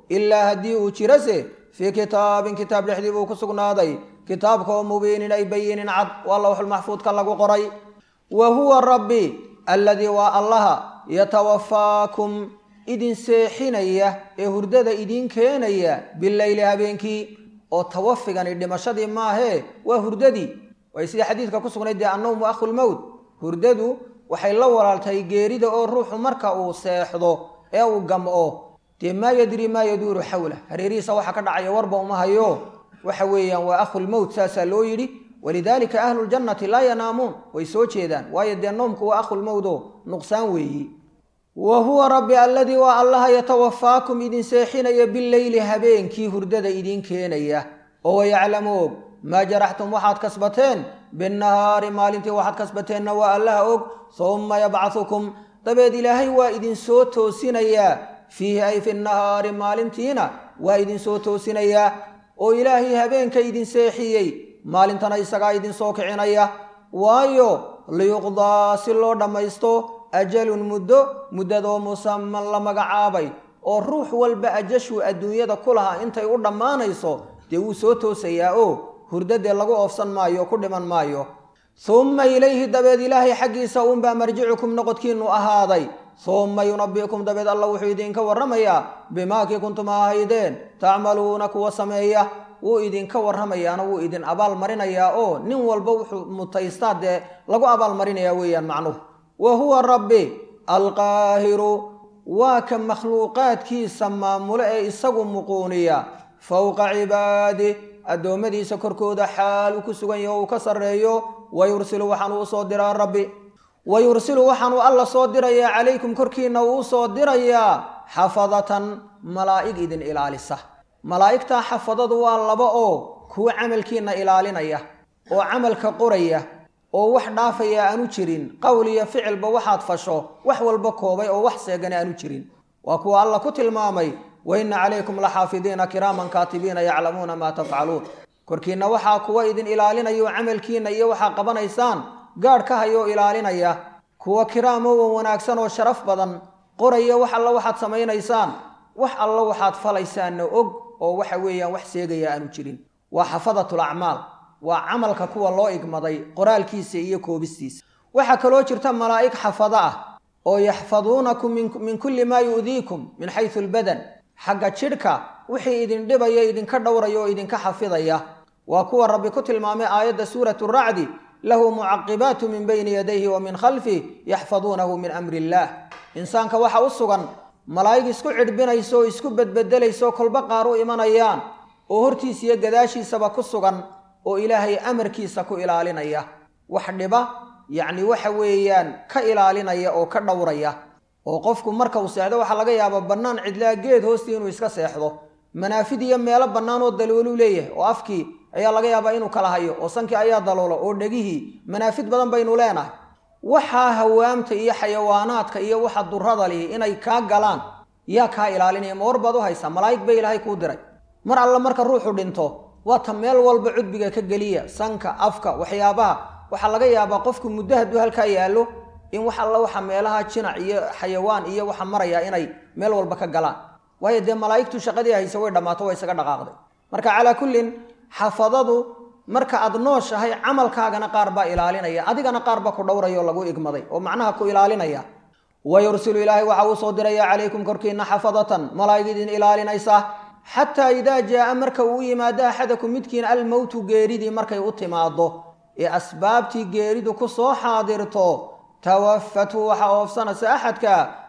S1: ilaa haddii uu jirase fii kitaabin kitaab dhexdii buu ku sugnaaday kitaabka oo mubiinin ay bayinin cad waa lawxulmaxfuudka lagu qoray wa huwa rabbi alladii waa allaha yatawafaakum idin seexinaya ee hurdada idiin keenaya bileyli habeenkii oo tawafigani dhimashadii maahee waa hurdadii way sida xadiidka ku sugnayd dee annowmu akhulmowt hurdadu waxay la walaaltahay geerida oo ruuxu marka uu seexdo ee uu gam'o dee maa yadri maa yaduuru xawlah hareerihiisa waxa ka dhacaya warba uma hayo waxa weeyaan waa akhulmowt saasaa loo yidhi walidaalika ahluljannati laa yanaamuun way soo jeedaan waayo dee noomku waa akhulmowt oo nuqsaan weeyi wa huwa rabbi alladii waa allaha yatawafaakum idin seexinaya bileyli habeenkii hurdada idiin keenaya oo wayaclamu og maa jaraxtum waxaad kasbateen binnahaari maalintii waxaad kasbateenna waa allaha og summa yabcahukum dabeed ilaahay waa idinsoo toosinayaa fiihi ay fi nahaari maalintiina waa idinsoo toosinayaa oo ilaahay habeenka idin seexiyey maalintana isagaa idinsoo kicinaya waayo liyuqdaa si loo dhammaysto ajalun muddo muddadoo musaman la magacaabay oo ruux walba ajashuu adduunyada ku lahaa intay u dhammaanayso dee wuu soo toosayaa oo hurdadee lagu oofsan maayo o ku dhiman maayo summa ilayhi dabeed ilaahay xaggiisa uunbaa marjicukum noqodkiinnu ahaaday summa yunabi'kum dabeed alla wuxuu idinka warramayaa bimaakii kuntum ahaydeen tacmaluuna kuwa sameeya wuu idinka warramayaana wuu idin abaalmarinayaa oo nin walba wuxuu mutaystaa dee lagu abaalmarinayaa weeyaan macnuhu wa huwa rabbi alqaahiru waa ka makhluuqaadkiisa maamulo ee isagu muquuniya fowqa cibaadi addoommadiisa korkooda xaal uu ku sugan yaho uu ka sarreeyo wa yursilu waxaanuu usoo diraa rabbi wa yursilu waxaanuu alla soo dirayaa calaykum korkiinna uu usoo dirayaa xafadatan malaa'ig idin ilaalisa malaa'igtaa xafadadu waa laba oo kuwa camalkiinna ilaalinaya oo camalka qoraya oo wax dhaafaya aanu jirin qowl iyo ficilba waxaad fasho wax walba koobay oo wax seegana aanu jirin waa kuwa alla ku tilmaamay wa inna calaykum laxaafidiina kiraaman kaatibiina yaclamuuna maa tafcaluun korkiinna waxaa kuwa idin ilaalinaya oo camalkiinna iyo waxaa qabanaysaan gaadh ka hayoo ilaalinaya kuwa kiraamowan wanaagsan oo sharaf badan qoraya wax alla waxaad samaynaysaan wax alla waxaad falaysaanna og oo waxa weeyaan wax seegaya aanu jirin waa xafadatul acmaal waa camalka kuwa loo igmaday qoraalkiisa iyo koobistiisa waxaa kaloo jirta malaa'ig xafado ah oo yaxfaduunakum min kulli maa yu'diikum min xaysu albadan xagga jidhka wixii idin dhibaya idinka dhowraya oo idinka xafidaya waa kuwa rabbi ku tilmaamay aayadda suuratu racdi lahu mucaqibaatu min bayni yadayhi wa min khalfih yaxfaduunahu min amri illaah insaanka waxa u sugan malaa'ig isku cidhbinaysa oo isku bedbedelaysa oo kolba qaar u imanayaan oo hortiisa iyo gadaashiisaba ku sugan oo ilaahay amarkiisa ku ilaalinaya wax dhiba yacni waxa weeyaan ka ilaalinaya oo ka dhowraya oo qofku marka uu seexdo waxaa laga yaabaa bannaan cidlaa geed hoostii inuu iska seexdo manaafid iyo meelo bannaan oo dalooluu leeyahay oo afkii ayaa laga yaabaa inuu kala hayo oo sankii ayaa daloolo oo dhegihii manaafid badan baynu leenahay waxaa hawaamta iyo xayawaanaadka iyo waxa durrada lihi inay kaa galaan yaa kaa ilaalinaya ma war baad u haysaa malaa'ig bay ilaahay kuu diray mar alle marka ruuxu dhinto waa ta meel walba cudbiga ka geliya sanka afka waxyaabaha waxaa laga yaabaa qofku muddo hadduu halkaa yaallo in wax alla waxa meelaha jinac iyo xayawaan iyo waxa maraya inay meel walba ka galaan waayo dee malaa'igtu shaqadii hayse way dhammaato way isaga dhaqaaqday marka calaa kullin xafadadu marka aad nooshahay camalkaagana qaar baa ilaalinaya adigana qaar baa ku dhowraya oo lagu igmaday oo macnaha ku ilaalinaya wa yursilu ilaahay waxa uu soo diraya calaykum korkiina xafadatan malaa'ig idin ilaalinaysa xataa idaa jaa'a marka uu u yimaado axadakum midkiin almowtu geeridii markay u timaado ee asbaabtii geeridu ku soo xaadirto tawafatu waxa oofsanaysa axadka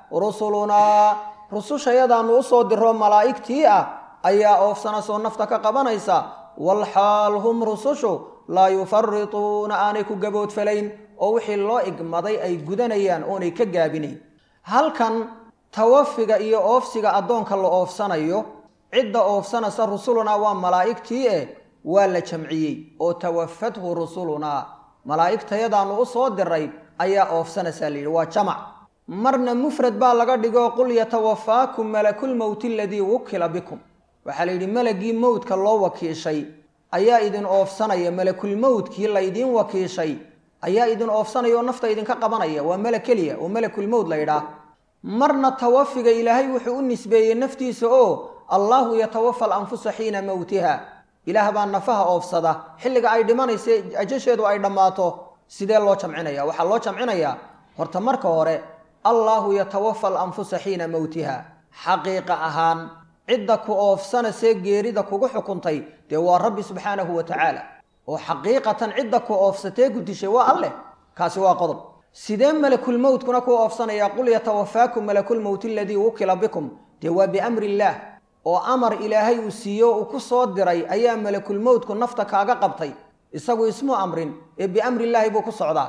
S1: rusulunaa rusushayadaannu u soo diro malaa'igtii ah ayaa oofsanaysaoo nafta ka qabanaysa walxaal hum rusushu laa yufarituuna aanay ku gaboodfalayn oo wixii loo igmaday ay gudanayaan oonay ka gaabinayn halkan tawafiga iyo oofsiga addoonka la oofsanayo cidda oofsanaysa rusulunaa waa malaa'igtii eh waa la jamciyey oo tawafathu rusulunaa malaa'igtayadaannu u soo diray ayaa oofsanaysaa la yidhi waa jamac marna mufrad baa laga dhigo qul yatawafaakum malakulmowti aladii wukila bikum waxaa la yidhi malagii mowdka loo wakiishay ayaa idin oofsanaya malakulmowdkii laydiin wakiishay ayaa idin oofsanaya oo nafta idinka qabanaya waa mala keliya oo malakulmowd la ydhaah marna tawafiga ilaahay wuxuu u nisbeeyey naftiisa oo allaahu yatawafa alanfusa xiina mowtiha ilaah baa nafaha oofsada xilliga ay dhimanaysa ajasheedu ay dhammaato sidee loo jamcinaya waxaa loo jamcinayaa horta marka hore allaahu yatawafa alanfusa xiina mowtiha xaqiiqa ahaan cidda ku oofsanasee geerida kugu xukuntay dee waa rabbi subxaanahu wa tacaala oo xaqiiqatan cidda ku oofsatee ku dishay waa alleh kaasi waa qodob sidee malakulmowtkuna ku oofsanaya qul yatawafaakum malakulmowt aladii wukila bikum dee waa biamri illaah oo amar ilaahay uu siiyo uu ku soo diray ayaa malakulmowtku nafta kaaga qabtay isagu ismu amrin ee biamri illaahi buu ku socdaa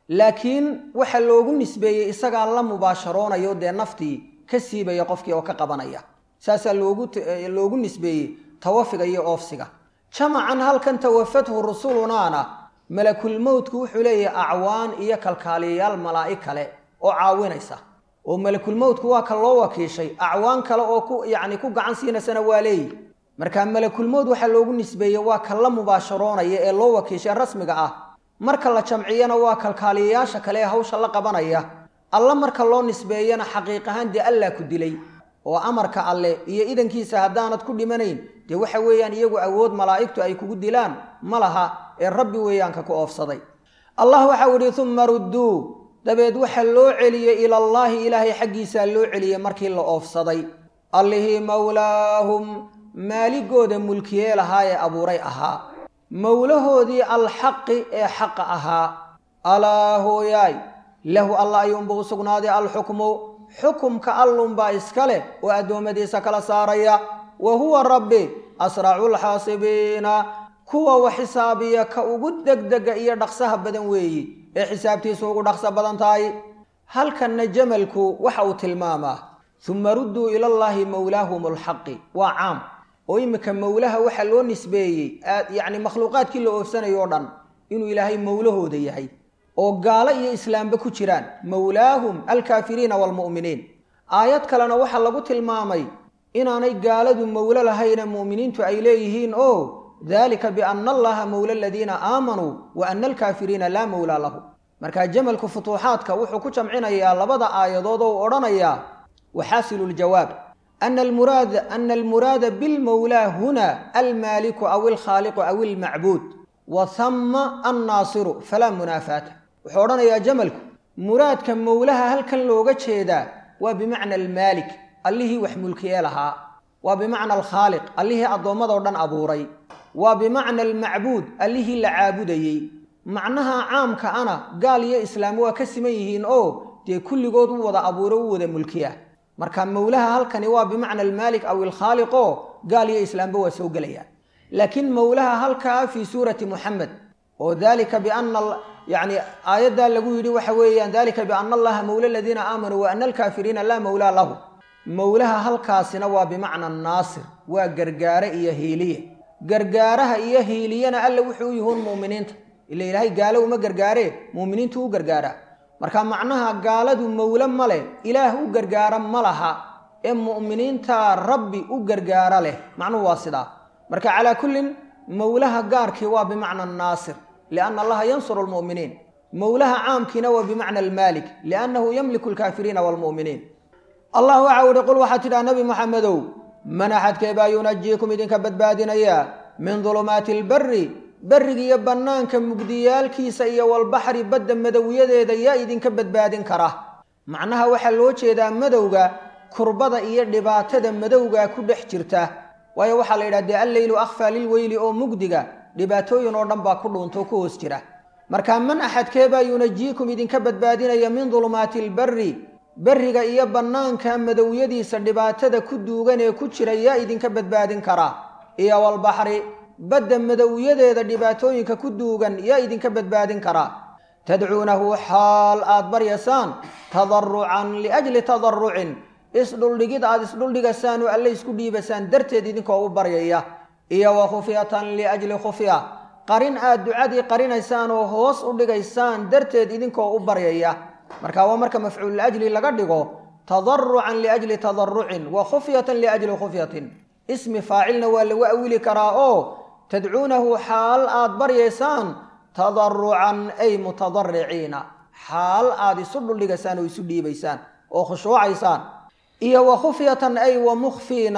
S1: laakiin waxa loogu nisbeeyey isagaa la mubaasharoonayo dee naftii ka siibaya qofkii oo ka qabanaya saasaa loogu loogu nisbeeyey tawafiga iyo oofsiga jamacan halkan tawafathu rusulunaana malakulmowtku wuxuu leeyahay acwaan iyo kalkaaliyayaal malaa'ig kale oo caawinaysa oo malakulmowtku waa ka loo wakiishay acwaan kale oo ku yacni ku gacan siinaysana waa leeyi marka malakulmowt waxaa loogu nisbeeyey waa ka la mubaasharoonaya ee loo wakiishay rasmiga ah marka la jamciyana waa kalkaaliyayaasha kale ee hawsha la qabanaya alla marka loo nisbeeyana xaqiiq ahaan dee allaa ku dilay oo amarka alle iyo idankiisa haddaanad ku dhimanayn dee waxa weeyaan iyagu awood malaa'igtu ay kugu dilaan ma laha ee rabbi weeyaanka ku oofsaday allah waxau idhi uma rudduu dabeed waxa loo celiyey ilallaahi ilaahay xaggiisaa loo celiyey markii la oofsaday allihii mowlaahum maaligooda mulkiyee lahaa ee abuuray ahaa mowlahoodii alxaqi ee xaqa ahaa alaa hooyaay lahu alla ayuunba u sugnaaday alxukmu xukumka allunbaa iska leh oo addoommadiisa kala saaraya wa huwa rabbi asracu lxaasibiina kuwa wax xisaabiya ka ugu degdega iyo dhaqsaha badan weeyi ee xisaabtiisu ugu dhaqso badan tahay halkanna jamalku waxa uu tilmaamaa uma rudduu ilallaahi mowlaahum alxaqi waa caam oo iminka mowlaha waxaa loo nisbeeyey yacni makhluuqaadkii la oofsanayo o dhan inuu ilaahay mowlahooda yahay oo gaalo iyo islaamba ku jiraan mowlaahum alkaafiriina waalmu'miniin aayad kalena waxaa lagu tilmaamay inaanay gaaladu mowlo lahayna mu'miniintu ay leeyihiin oo dalika biana allaha mowla aladiina aamanuu wa ana alkaafiriina laa mowlaa lahu marka jamalku futuuxaadka wuxuu ku jamcinayaa labada aayadood oo odhanayaa waxaasilu ljawaab ana almuraad ana almuraada bilmowlaa huna almaaliku aw alkhaaliqu aw almacbuud wa hama annaasiru falaa munaafaata wuxuu odhanayaa jamalku muraadka mowlaha halkan looga jeedaa waa bimacna almaalik allihii wax mulkiyee lahaa waa bimacna alkhaaliq allihii addoommadao dhan abuuray waa bimacna almacbuud allihii la caabudayey macnaha caamka ana gaal iyo islaam waa ka siman yihiin oo dee kulligood u wada abuuro u wada mulkiya marka mowlaha halkani waa bimacna almaalik aw alkhaaliq oo gaal iyo islaamba waa soo gelayaan laakiin mowlaha halkaa fii suurati muxamed oo dalika biana yani aayaddaa lagu yidhi waxa weeyaan dalika biana allaha mowla aladiina aamanuu wa ana alkaafiriina laa mowlaa lahu mowlaha halkaasina waa bimacna naasir waa gargaare iyo hiiliye gargaaraha iyo hiiliyana alla wuxuu u yihuun mu'miniinta ila ilaahay gaalo uma gargaaree mu'miniintu u gargaaraa marka macnaha gaaladu mowle ma leh ilaah u gargaara ma laha ee mu'miniinta rabbi u gargaara leh macnuhu waa sidaa marka calaa kullin mowlaha gaarkii waa bimacna naasir lianna allaha yansuru almu'miniin mowlaha caamkiina waa bimacna almaalik liannahu yamliku alkaafiriina waalmu'miniin allah waxa u ihi qul waxaad tidhaha nabi moxamedow man axadkee baa yunajiikum idinka badbaadinaya min dulumaati albarri berriga iyo bannaanka mugdiyaalkiisa iyo walbaxri badda madowyadeeda yaa idinka badbaadin kara macnaha waxaa loo jeedaa madowga kurbada iyo dhibaatada madowga ku dhex jirta waayo waxaa la yidhaha dee alleylu akhfaa lilweyli oo mugdiga dhibaatooyin oo dhan baa ku dhuuntoo ku hoos jira marka man axadkee baa yunajiikum idinka badbaadinaya min dulumaati albarri berriga iyo bannaanka madowyadiisa dhibaatada ku duugan ee ku jira yaa idinka badbaadin kara iyo walbaxri badda madowyadeeda dhibaatooyinka ku duugan yaa idinka badbaadin karaa tadcuunahu xaal aad baryaysaan tadarucan liajli tadarucin isdhuldhigid aad isdhuldhigasaan oo alle isku dhiibasaan darteed idinkoo u baryaya iyo wa khufyatan liajli khufya qarin aad ducadii qarinaysaan oo hoos u dhigaysaan darteed idinkoo u baryaya marka waa marka mafcuul ajli laga dhigo tadarucan liajli tadarucin wa khufyatan liajli khufyatin ismi faacilna waa lagu awili karaa oo tadcuunahu xaal aad baryaysaan tadarucan ay mutadariciina xaal aad isu dhuldhigaysaan oo isu dhiibaysaan oo khushuucaysaan iyo wa khufyatan ay wa mukhfiina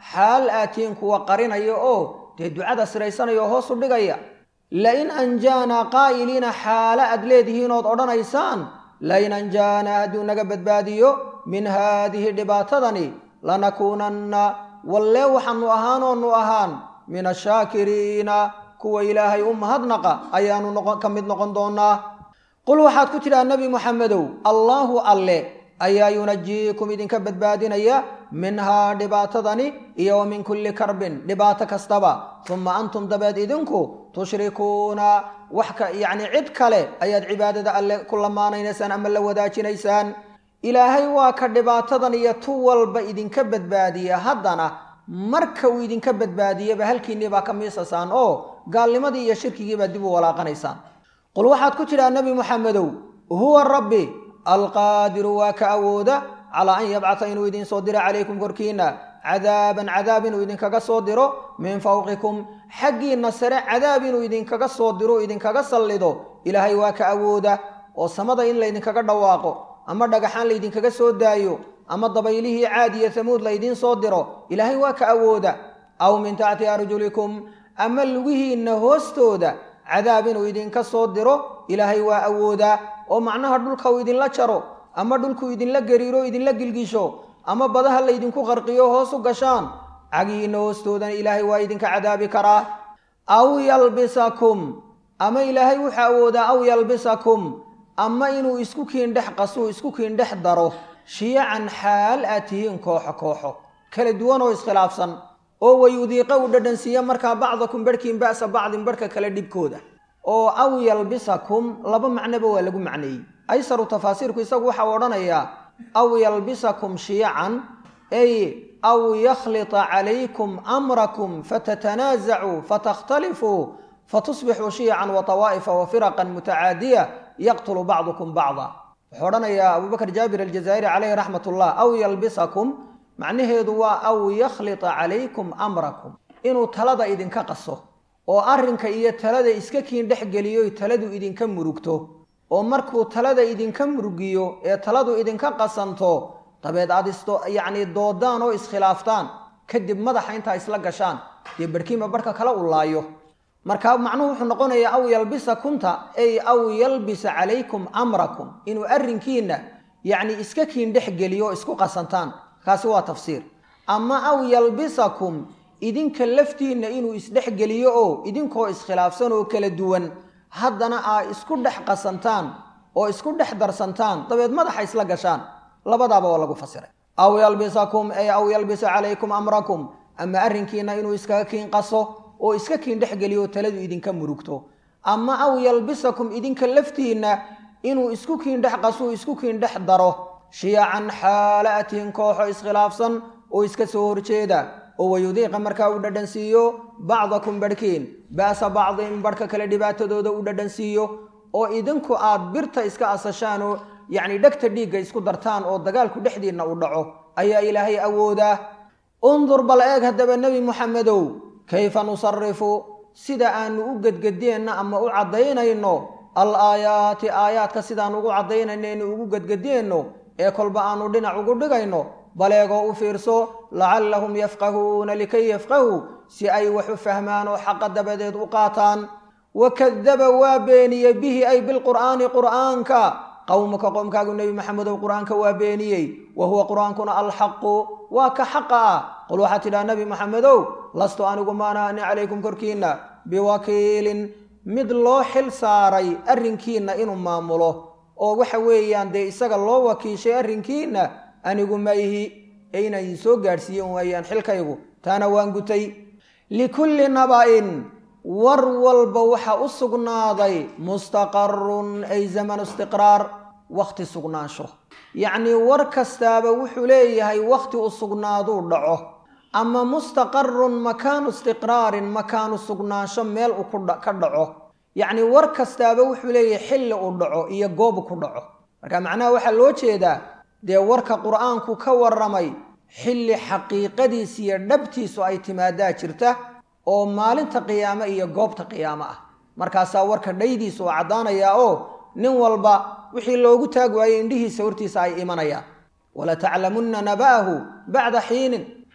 S1: xaal aatiin kuwa qarinaya oo dee ducada siraysanaya oo hoos u dhigaya lain anjaanaa qaa'iliina xaalo aad leedihiin ood odhanaysaan lain anjaanaa hadduu naga badbaadiyo min haadihi dhibaatadani lanakuunanna wallee waxaanu ahaanoonu ahaan min ashaakiriina kuwa ilaahay u mahadnaqa ayaanu ka mid noqon doonaa qul waxaad ku tidhaha nebi muxamedow allaahu alle ayaa yunajiikum idinka badbaadinaya minhaa dhibaatadani iyo wa min kulli karbin dhibaato kastaba uma antum dabeed idinku tushrikuuna wax ka yacni cid kale ayaad cibaadada alle ku lamaanaynaysaan ama la wadaajinaysaan ilaahay waa ka dhibaatadan iyo tu walba idinka badbaadiya haddana marka uu idinka badbaadiyaba halkiinnii baa ka miisasaan oo gaalnimadii iyo shirkigii baa dib u walaaqanaysaan qul waxaad ku tidhaha nebi muxamedow huwa rabbi alqaadiru waa ka awooda calaa an yabcata inuu idin soo diro calaykum korkiinna cadaaban cadaab inuu idinkaga soo diro min fawqikum xaggiinna sare cadaab inuu idinkaga soo diro idinkaga sallido ilaahay waa ka awooda oo samada in laydinkaga dhawaaqo ama dhagaxaan laydinkaga soo daayo ama dabaylihii caad iyo hamuud laydiin soo diro ilaahay waa ka awooda aw min taxti arjulikum ama lugihiinna hoostooda cadaab inuu idinka soo diro ilaahay waa awoodaa oo macnaha dhulka uu idinla jaro ama dhulkuu idinla gariiro idinla gilgisho ama badaha laydinku qarqiyo hoos u gashaan cagihiinna hoostoodana ilaahay waa idinka cadaabi karaa aw yalbisakum ama ilaahay wuxuu awoodaa aw yalbisakum ama inuu isku kiindhex qasuu isku kiindhex daro shiyacan xaal aad tihiin kooxo kooxo kala duwan oo iskhilaafsan oo wayudiiqa uu dhadhansiiya markaa bacdakum barhkiin ba'sa bacdin barhka kale dhibkooda oo aw yalbisakum laba macnoba waa lagu macneeyey aysaru tafaasiirku isagu waxau odhanayaa aw yalbisakum shiyacan ay aw yakhlita calaykum amrakum fatatanaasacuu fatakhtalifuu fatusbixuu shiyacan wa tawaa'ifa wa firaqan mutacaadiya yaqtulu bacdukum bacda wuxuu odhanayaa abubakr jaabir aljazaa'iri caleyhi raxmat ullah aw yalbisakum macnaheedu waa aw yakhlita calaykum amrakum inuu talada idinka qaso oo arrinka iyo talada iska kiin dhex geliyo taladu idinka murugto oo markuu talada idinka murugiyo ee taladu idinka qasanto dabeed aad isto yacni doodaan oo iskhilaaftaan kadib madaxa intaa isla gashaan dee barhkiinba barhka kala u laayo marka macnuhu wuxuu noqonayaa aw yalbisakumta ay aw yalbisa calaykum amrakum inuu arrinkiinna yacni iska kiin dhex geliyo oo isku qasantaan kaasi waa tafsiir ama aw yalbisakum idinka laftiinna inuu isdhexgeliyo oo idinkoo iskhilaafsan oo kala duwan haddana aa isku dhex qasantaan oo isku dhex darsantaan dabeed madaxa isla gashaan labadaaba waa lagu fasiray aw yalbisakum ay aw yalbisa calaykum amrakum ama arrinkiinna inuu iskaga kiin qaso oo iska kiin dhexgeliyo taladu idinka murugto ama aw yalbisakum idinka laftiinna inuu isku kiin dhex qaso isku kiin dhex daro shiyacan xaala atihin kooxo iskhilaafsan oo iska soo horjeeda oo wayudiiqa markaa u dhadhansiiyo bacdakum barhkiin ba'sa bacdin barhka kale dhibaatadooda u dhadhansiiyo oo idinku aad birta iska asashaan oo yacni dhegta dhiigga isku dartaan oo dagaalku dhexdiinna u dhaco ayaa ilaahay awoodaa undur bal eeg haddaba nebi muxamedow kayfa nusarifu sida aanu u gedgedeenna ama u caddaynayno al aayaati aayaadka sidaan ugu caddaynayno ugu gedgedeenno ee kolba aanu dhinac ugu dhigayno baleegoo u fiirso lacallahum yafqahuuna likay yafqahuu si ay wax u fahmaan oo xaqa dabadeed u qaataan wakadaba waa beeniyey bihi ay bilqur'aani qur'aanka qowmaka qoomkaagu nebi maxamedow qur'aanka waa beeniyey wa huwa qur'aankuna alxaqu waa ka xaqa ah qul waxaad tidhaha nebi maxamedow lastu anigu maanaani calaykum korkiinna biwakiilin mid loo xil saaray arrinkiinna inuu maamulo oo waxa weeyaan dee isaga loo wakiishay arrinkiinna anigu ma ihi ee inaan idin soo gaadhsiiyen waayaan xilkaygu taana waan gutay likulli naba'in war walba waxa u sugnaaday mustaqarun ay zamanu istiqraar wakhti sugnaansho yacnii war kastaaba wuxuu leeyahay wakhti u sugnaaduu dhaco ama mustaqarun makaanu istiqraarin makaanu sugnaansho meel uu ka dhaco yacnii war kastaaba wuxuu leeyahay xilli uu dhaco iyo goobu ku dhaco marka macnaha waxaa loo jeedaa dee warka qur'aanku ka warramay xilli xaqiiqadiis iyo dhabtiisu ay timaadaa jirta oo maalinta qiyaame iyo goobta qiyaamo ah markaasaa warka dhaydiisu oo caddaanayaa oo nin walba wixii loogu taag waayey indhihiisa hortiisa ay imanayaan walataclamunna naba'ahu bacda xiinin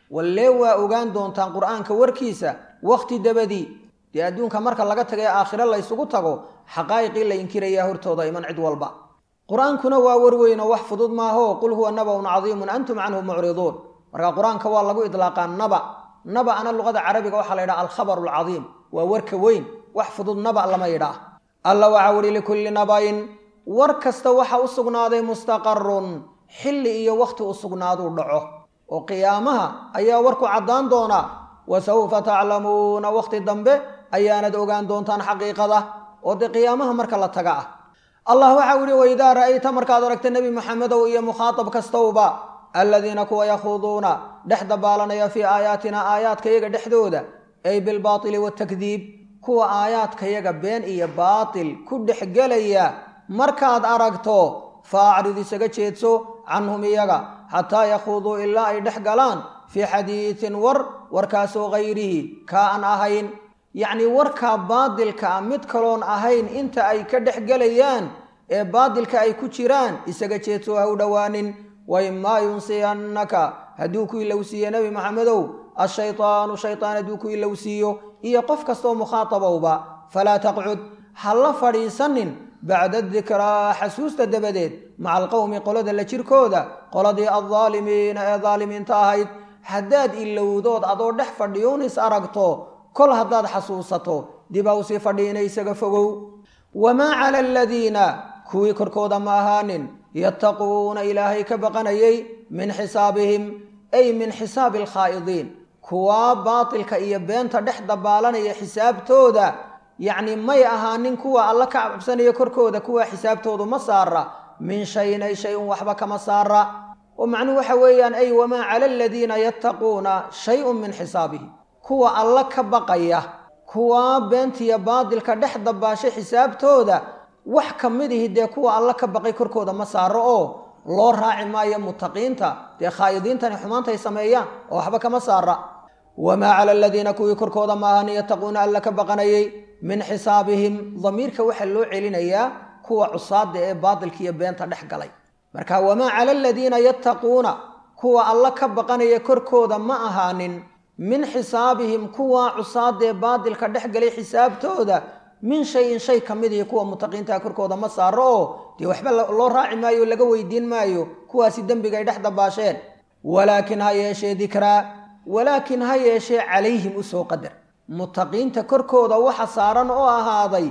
S1: wallee waa ogaan doontaan qur'aanka warkiisa wakhti dabadii dee adduunka marka laga tagay aakhiro la ysugu tago xaqaa'iqii la inkirayaa hortooda iman cid walba qur-aankuna waa warweyn oo wax fudud maaho qul huwa naba'un cadiimun antum canhu mucriduun marka qur-aanka waa lagu idlaaqaa naba naba'ana luqada carabiga waxaa la yidhaha alkhabaru alcadiim waa warka weyn wax fudud naba lama yidhaah alla waxaa wuhi likulli naba'in war kasta waxa u sugnaaday mustaqarun xilli iyo wakhti u sugnaaduu dhaco oo qiyaamaha ayaa warku caddaan doonaa wa sawfa taclamuuna wakhti dambe ayaanad ogaan doontaan xaqiiqada oo dee qiyaamaha marka la taga ah allah waxau yihi waidaa ra'ayta markaad aragta nebi maxamedow iyo mukhaatab kastowba aladiina kuwa yakhuuduuna dhex dabaalanaya fii aayaatina aayaadkayaga dhexdooda ay bilbaatili watakdiib kuwa aayaadkayaga been iyo baatil ku dhexgelaya markaad aragto fa acrid isaga jeedso canhum iyaga xataa yakhuuduu ilaa ay dhex galaan fii xadiidin war warkaasoo hayrihi kaa aan ahayn yacnii warkaa baadilka ah mid kaloon ahayn inta ay ka dhex gelayaan ee baadilka ay ku jiraan isaga jeedso ha u dhowaanin waimaa yunsiyannaka hadduu ku ilowsiiye nebi maxamedow ashaytaanu shaytaan hadduu ku ilowsiiyo iyo qof kastoo mukhaatabowba falaa taqcud ha la fadhiisanin bacda dikraa xasuusta dabadeed maca alqowmi qolada la jirkooda qoladii addaalimiina ee daalimiinta ahayd haddaad ilowdood adoo dhex fadhiyuun is aragto kol haddaad xasuusato dib aw sii fadhiina isaga fogow wamaa cala aladiina kuwii korkooda ma ahaanin yattaquuna ilaahay ka baqanayay min xisaabihim ay min xisaabi alkhaa'idiin kuwaa baatilka iyo beenta dhex dabaalanaya xisaabtooda yacni may ahaanin kuwa alla ka cabsanaya korkooda kuwa xisaabtoodu ma saara min shayin ay shay-un waxba kama saara oo macnuhu waxa weeyaan ay wamaa cala aladiina yattaquuna shay-un min xisaabihi kuwa alla ka baqaya kuwa beentiya baadilka dhex dabaashay xisaabtooda wax ka mid ihi dee kuwa alla ka baqay korkooda ma saaro oo loo raaci maayo mutaqiinta dee khaa'idiintani xumaantay sameeyaan oo waxba kama saara wamaa cala aladiina kuwii korkooda ma ahan yattaquuna alla ka baqanayay min xisaabihim damiirka waxaa loo celinayaa kuwa cusaada ee baadilka iyo beenta dhex galay marka wamaa cala aladiina yattaquuna kuwa alla ka baqanaya korkooda ma ahaanin min xisaabihim kuwa cusaada ee baadilka dhex galay xisaabtooda min shayin shay ka mid ihi kuwa mutaqiintaa korkooda ma saaro oo dee waxba loo raaci maayo o laga weydiin maayo kuwaasi dembiga ay dhex dabaasheen walaakin ha yeeshee dikraa walaakin ha yeeshee calayhim usoo qadar mutaqiinta korkooda waxa saaran oo ahaaday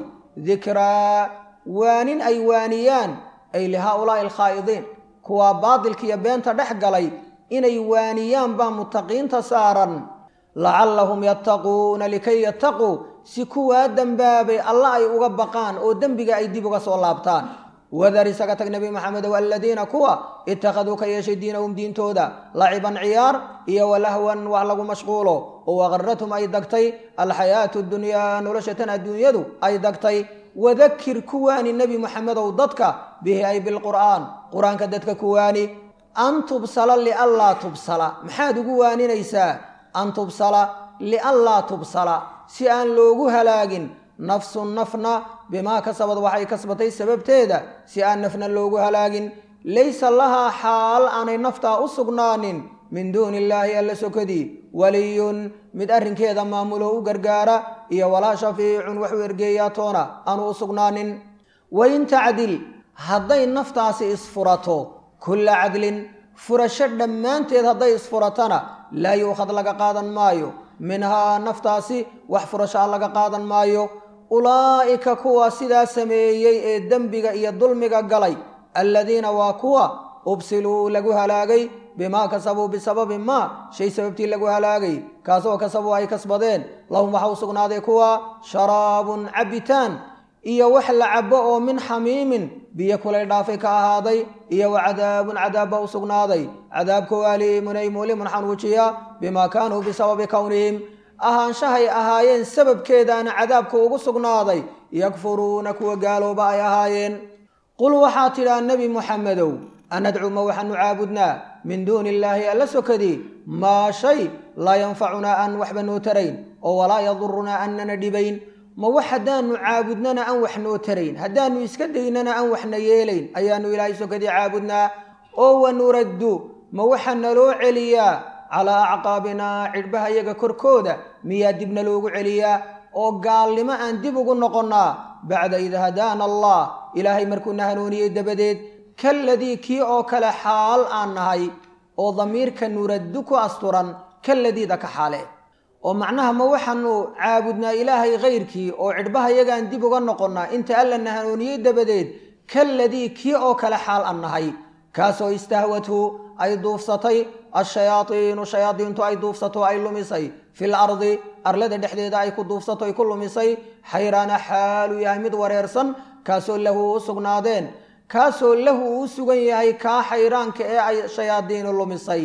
S1: dikraa waanin ay waaniyaan ay lihaa-ulaa'i alkhaa'idiin kuwaa baadilka iyo beenta dhex galay inay waaniyaan baa mutaqiinta saaran lacallahum yattaquuna likay yattaquu si kuwaa dembaabay alla ay uga baqaan oo dembiga ay dib uga soo laabtaan wadar isaga tag nebi maxamedow aladiina kuwa ittakhaduu ka yeeshay diinahum diintooda laciban ciyaar iyo walahwan wax lagu mashquulo oo waqarathum ay dagtay alxayaatu dunyaa nolosha tan adduunyadu ay dagtay wadakir kuwaani nebi maxamedow dadka bihi ay bilqur'aan qur-aanka dadka kuwaani an tubsala lianlaa tubsala maxaad ugu waaninaysaa an tubsala lianlaa tubsala si aan loogu halaagin nafsun nafna bimaa kasabad waxay kasbatay sababteeda si aan nafna loogu halaagin laysa lahaa xaal aanay naftaa u sugnaanin min duuni illaahi alla sokadii waliyun mid arrinkeeda maamulo u gargaara iyo walaa shafiicun waxuu ergeeyaa toona aanu u sugnaanin wain tacdil hadday naftaasi isfurato kulla cadlin furasho dhammaanteed hadday isfuratana laa yuukhad laga qaadan maayo minhaa naftaasi wax furashaa laga qaadan maayo ulaa'ika kuwa sidaa sameeyey ee dembiga iyo dulmiga galay alladiina waa kuwa ubsiluu lagu halaagay bimaa kasabuu bisababi maa shay sababtii lagu halaagay kaasoo kasabuu ay kasbadeen lahum waxa u sugnaaday kuwa sharaabun cabitaan iyo wax la cabo oo min xamiimin biyo kulay dhaafay ka ahaaday iyo wa cadaabun cadaabba u sugnaaday cadaabkoo aliimun ay mulimun xanuujiya bimaa kaanuu bisababi kownihim ahaanshahay ahaayeen sababkeedaana cadaabka ugu sugnaaday yakfuruuna kuwa gaalooba ay ahaayeen qul waxaa tidhaa nebi muxamedow anadcu ma waxaanu caabudnaa min duuni illaahi alla sokadii maa shay laa yanfacunaa aan waxba noo tarayn oo walaa yadurunaa annana dhibayn ma wax haddaanu caabudnana aan wax noo tarayn haddaanu iska daynana aan waxna yeelayn ayaanu ilaahay sokadii caabudnaa oo wanuraddu ma waxaa naloo celiyaa calaa acqaabinaa cidhbaha yaga korkooda miyaa dibna loogu celiyaa oo gaalnimo aan dib ugu noqonnaa bacda id hadaana allah ilaahay markuuna hanuuniyey dabadeed kaladii kii oo kale xaal aan nahay oo damiirka nuraddu ku asturan kaladiida ka xaale oo macnaha ma waxaanu caabudnaa ilaahay kayrkii oo cidhbaha yagaan dib uga noqonnaa inta allana hanuuniyey dabadeed kaladii kii oo kale xaal aan nahay kaasoo istahwathu ay duufsatay ashayaaiinu shayaadiintu ay duufsato ay lumisay fil ardi arlada dhexdeeda ay ku duufsato ay ku lumisay xayraana xaaluu yahay mid wareersan kaasoo lahu u sugnaadeen kaasoo lahu uu sugan yahay kaa xayraanka ee ay shayaadiinu lumisay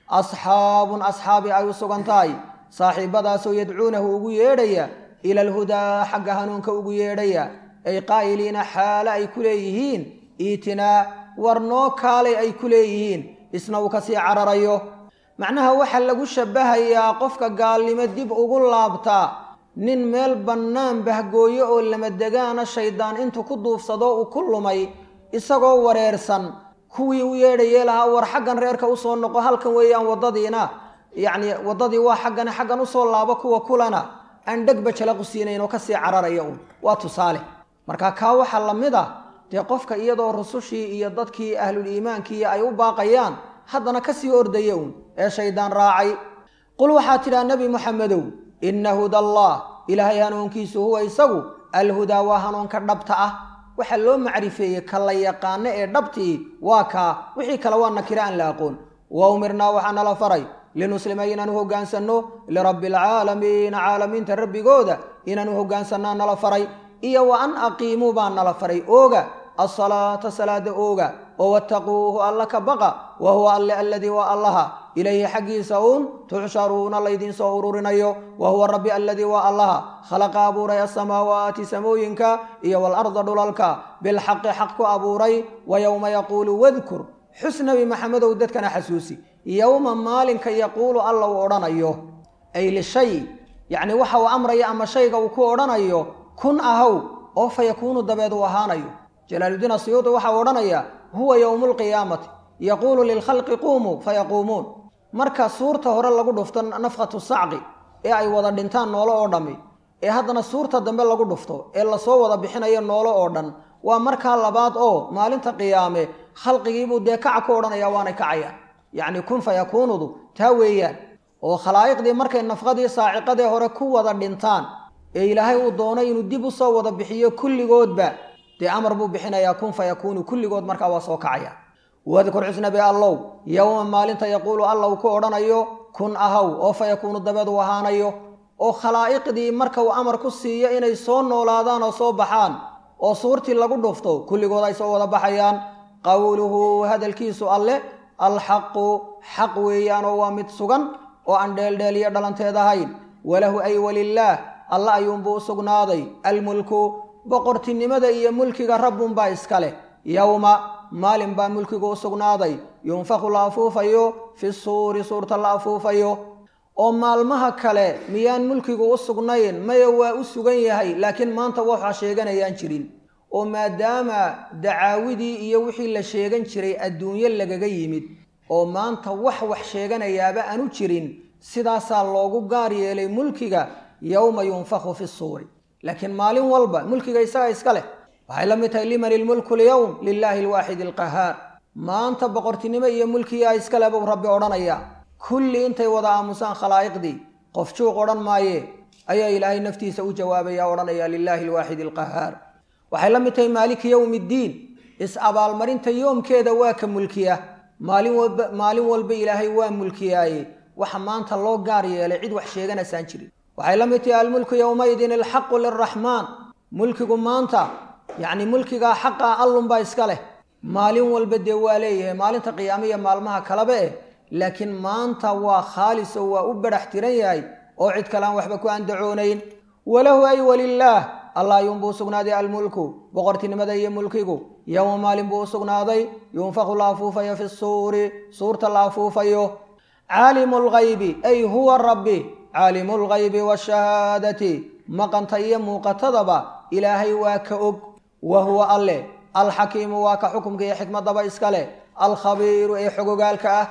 S1: asxaabun asxaabi ay u sugan tahay saaxiibadaasoo yadcuunahu ugu yeedhaya ila alhudaa xagga hanuunka ugu yeedhaya ay qaa'iliina xaale ay ku leeyihiin iitinaa war noo kaalay ay ku leeyihiin isna uu kasii cararayo macnaha waxaa lagu shabbahayaa qofka gaalnimo dib ugu laabtaa nin meel bannaan bahgooyo oo lamadegaana shaydaan intuu ku duufsado uu ku lumay isagoo wareersan kuwii u yeedhayee lahaa war xaggan reerka usoo noqo halkan weeyaan waddadiina yacni waddadii waa xaggane xaggan usoo laabo kuwa kulana aan dhegba jalaqu siinayn oo kasii cararaya un waa tusaale marka kaa waxaa la mid ah dee qofka iyadoo rusushii iyo dadkii ahlul iimaankii ay u baaqayaan haddana kasii ordaya uun ee shaydaan raacay qul waxaa tidhaha nebi moxamedow inna huda allah ilaahay hanuunkiisu huwa isagu alhudaa waa hanuunka dhabta ah waxaa loo macrifeeyey ka la yaqaano ee dhabtii waa kaa wixii kale waa nakira aan la aqoon wa umirnaa waxaa nala faray linuslima inaanu hoggaansanno lirabbi alcaalamiina caalamiinta rabbigooda inaanu hoggaansanaa nala faray iyo wa an aqiimuu baa nala faray ooga asalaata salaada ooga oo wattaquuhu alla ka baqa wa huwa alle alladii waa allaha ilayhi xaggiisa uun tuxsharuuna laydiin soo ururinayo wa huwa rabbi alladii waa allaha khalaqa abuuray asamaawaati samooyinka iyo waalarda dhulalka bilxaqi xaq ku abuuray wa yowma yaquulu wadkur xus nabi maxamedow dadkana xasuusi yowma maalinka yaquulu alla uu odhanayo ay lishay yacni waxa uu amraya ama shayga uu ku odhanayo kun ahow oo fa yakuunu dabeed uu ahaanayo jalaaludiin asiyuudi waxa uu odhanayaa huwa yowmu lqiyaamati yaquulu lilkhalqi quumuu fayaquumuun marka suurta hore lagu dhufto nafkhatu sacqi ee ay wada dhintaan noolo oo dhammi ee haddana suurta dambe lagu dhufto ee lasoo wada bixinayo noolo oo dhan waa markaa labaad oo maalinta qiyaame khalqigiibuu dee kaca ku odhanaya waanay kacayaan yacni kun fayakuunudu taa weeyaan oo khalaa'iqdii markay nafqadii saaciqadee hore ku wada dhintaan ee ilaahay uu doonay inuu dib u soo wada bixiyo kulligoodba dee amar buu bixinayaa kun fayakuunu kulligood markaa waa soo kacaya wadkur xusnabi allow yowma maalinta yaquulu alla uu ku odhanayo kun ahaw oo fayakuunu dabeed uu ahaanayo oo khalaa'iqdii marka uu amar ku siiyo inay soo noolaadaan oo soo baxaan oo suurtii lagu dhufto kulligood ay soo wada baxayaan qowluhu hadalkiisu alle alxaqu xaq weeyaanoo waa mid sugan oo aan dheeldheeliyo dhalanteed ahayn walahu ay walilaah alla ayuunbuu u sugnaaday almulku boqortinimada iyo mulkiga rabbunbaa iska leh yowma maalin baa mulkigu u sugnaaday yunfaku la afuufayo fi suuri suurta la afuufayo oo maalmaha kale miyaan mulkigu u sugnayn maya waa u sugan yahay laakiin maanta waxaa sheeganayaan jirin oo maadaama dacaawidii iyo wixii la sheegan jiray adduunyo lagaga yimid oo maanta wax wax sheeganayaaba aanu jirin sidaasaa loogu gaar yeelay mulkiga yowma yunfaku fi suuri laakiin maalin walba mulkiga isaga iska leh waxay la mid tahay liman ilmulku lyowm lilaahi alwaaxid alqahaar maanta boqortinimo iyo mulkiyaa iskale buu rabbi odhanayaa kulli intay wada aamusaan khalaa'iqdii qof juuq odhan maaye ayaa ilaahay naftiisa u jawaabaya odhanaya lilaahi alwaaxid alqahaar waxay la mid tahay maaliki yowmi iddiin is-abaalmarinta yoomkeeda waa ka mulkiya maalin walba maalin walba ilaahay waa mulkiyaaye waxa maanta loo gaar yeelay cid wax sheeganaysaan jirin waxay la mid tahay almulku yowmaidin alxaqu liraxmaan mulkigu maanta yacni mulkigaa xaqa allunbaa iska leh maalin walba dee waa leeyahay maalinta qiyaame iyo maalmaha kaleba eh laakiin maanta waa khaalis oo waa u badhax tiran yahay oo cid kale aan waxba ku andacoonayn walahu ay walilaah allah ayuunbuu usugnaaday almulku boqortinimada iyo mulkigu yowma maalin buu u sugnaaday yunfaku la afuufayo fi suuri suurta la afuufayo caalimu lgaybi ay huwa rabbi caalimu lgaybi waashahaadati maqanta iyo muuqatadaba ilaahay waa ka og wa huwa alleh alxakiimu waa ka xukumka iyo xikmadaba iska leh alkhabiiru ee xogogaalka ah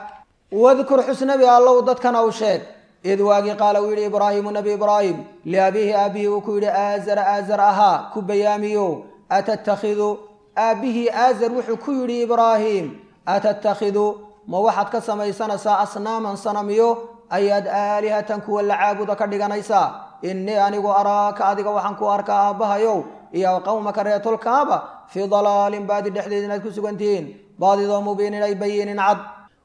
S1: wadkur xusnabi allow dadkana u sheeg id waagii qaala uu yidhi ibraahimu nebi ibraahim liabiihi aabbihii uu ku yidhi aazara aazar ahaa ku bayaamiyo atattakhidu aabbihii aazar wuxuu ku yidhi ibraahim atattakhidu ma waxaad ka samaysanaysaa asnaaman sanamiyo ayaad aalihatan kuwa la caabuda ka dhiganaysaa innii anigu araaka adiga waxaan ku arkaa aabbahayow iyo qowmaka reetolkaaba fii dalaalin baadi dhexdeed inaad ku sugan tihiin baadidoo mubiinin ay bayinin cad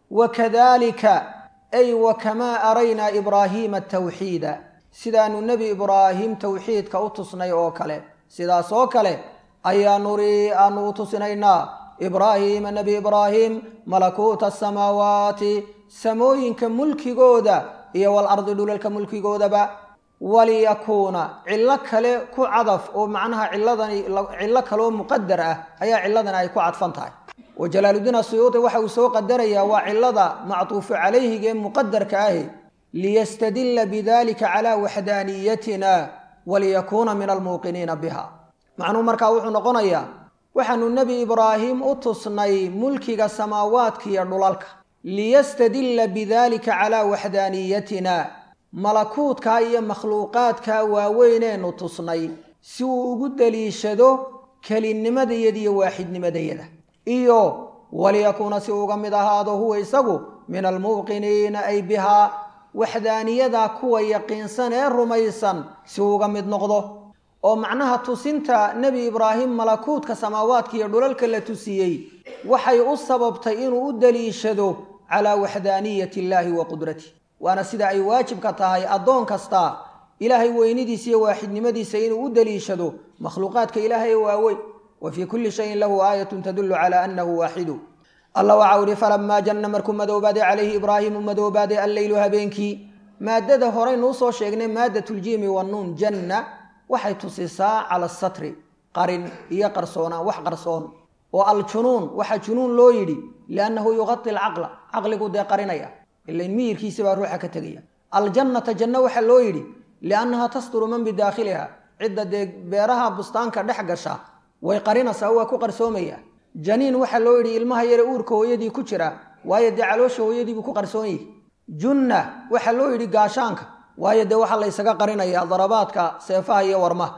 S1: wakadalika ay wakamaa araynaa ibraahiima tawxiida sidaanu nebi ibraahim towxiidka u tusnay oo kale sidaas oo kale ayaa nurii aanu u tusinaynaa ibraahiima nebi ibraahim malakuuta asamaawaati samooyinka mulkigooda iyo walardi dhulalka mulkigoodaba waliyakuuna cillo kale ku cadaf oo macnaha ciladani cillo kaleoo muqadar ah ayaa ciladani ay ku cadfan tahay wa jalaaludiin asuyuudi waxa uu soo qadarayaa waa cilada mactuufu calayhiga ee muqadarka ahi liyastadila bidalika calaa waxdaaniyatina waliyakuuna min almuuqiniina biha macnuhu markaa wuxuu noqonayaa waxaanu nebi ibraahim u tusnay mulkiga samaawaadka iyo dhulalka liyastadila bidalika calaa waxdaaniyatina malakuutkaa iyo makhluuqaadkaa waaweyneenu tusnay si uu ugu daliishado kelinnimadayada iyo waaxidnimadayada iyo waliyakuuna si uga mid ahaado huwa isagu min almuuqiniina ay bihaa waxdaaniyada kuwa yaqiinsan ee rumaysan si uga mid noqdo oo macnaha tusinta nebi ibraahim malakuutka samaawaadka iyo dhulalka la tusiyey waxay u sababtay inuu u daliishado calaa waxdaaniyati illaahi wa qudratih waana sida ay waajibka tahay addoon kasta ilaahay weynidiisa iyo waaxidnimadiisa inuu u daliishado makhluuqaadka ilaahay waaweyn wa fii kulli shayin lahu aayatun tadullu calaa annahu waaxidu alla waxau ihi falamaa janna markuu madoobaaday calayhi ibraahimu madoobaaday alleylu habeenkii maadada horeynuu soo sheegnay maadatuljiimi wannuun janna waxay tusisaa cala asatri qarin iyo qarsoonaan wax qarsoon oo aljunuun waxaa junuun loo yidhi liannahu yuqadi alcaqla caqligu dee qarinaya ilain miyirkiisa baa ruuxa ka tegaya aljannata janno waxaa loo yidhi liannaha tasturu man bidaakhiliha cidda dee beeraha bustaanka dhex gasha way qarinaysaa waa ku qarsoomaya janiin waxaa loo yidhi ilmaha yare uurka hooyadii ku jira waayo dee caloosha hooyadiibuu ku qarsoon yahi junna waxaa loo yidhi gaashaanka waayo dee waxaa la ysaga qarinaya darabaadka seefaha iyo warmaha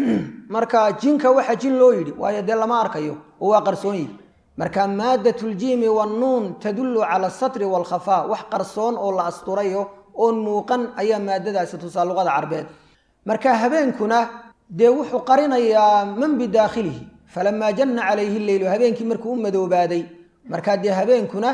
S1: marka jinka waxaa jin loo yidhi waayo dee lama arkayo oo waa qarsoon yihi marka maadatuljiimi wannuun tadullu cala asatri waalkhafaa wax qarsoon oo la asturayo oon muuqan ayaa maadadaasi tusaa luqada carbeed marka habeenkuna dee wuxuu qarinayaa man bidaakhilihi falamaa janna calayhi leylu habeenkii markuu u madoobaaday markaa dee habeenkuna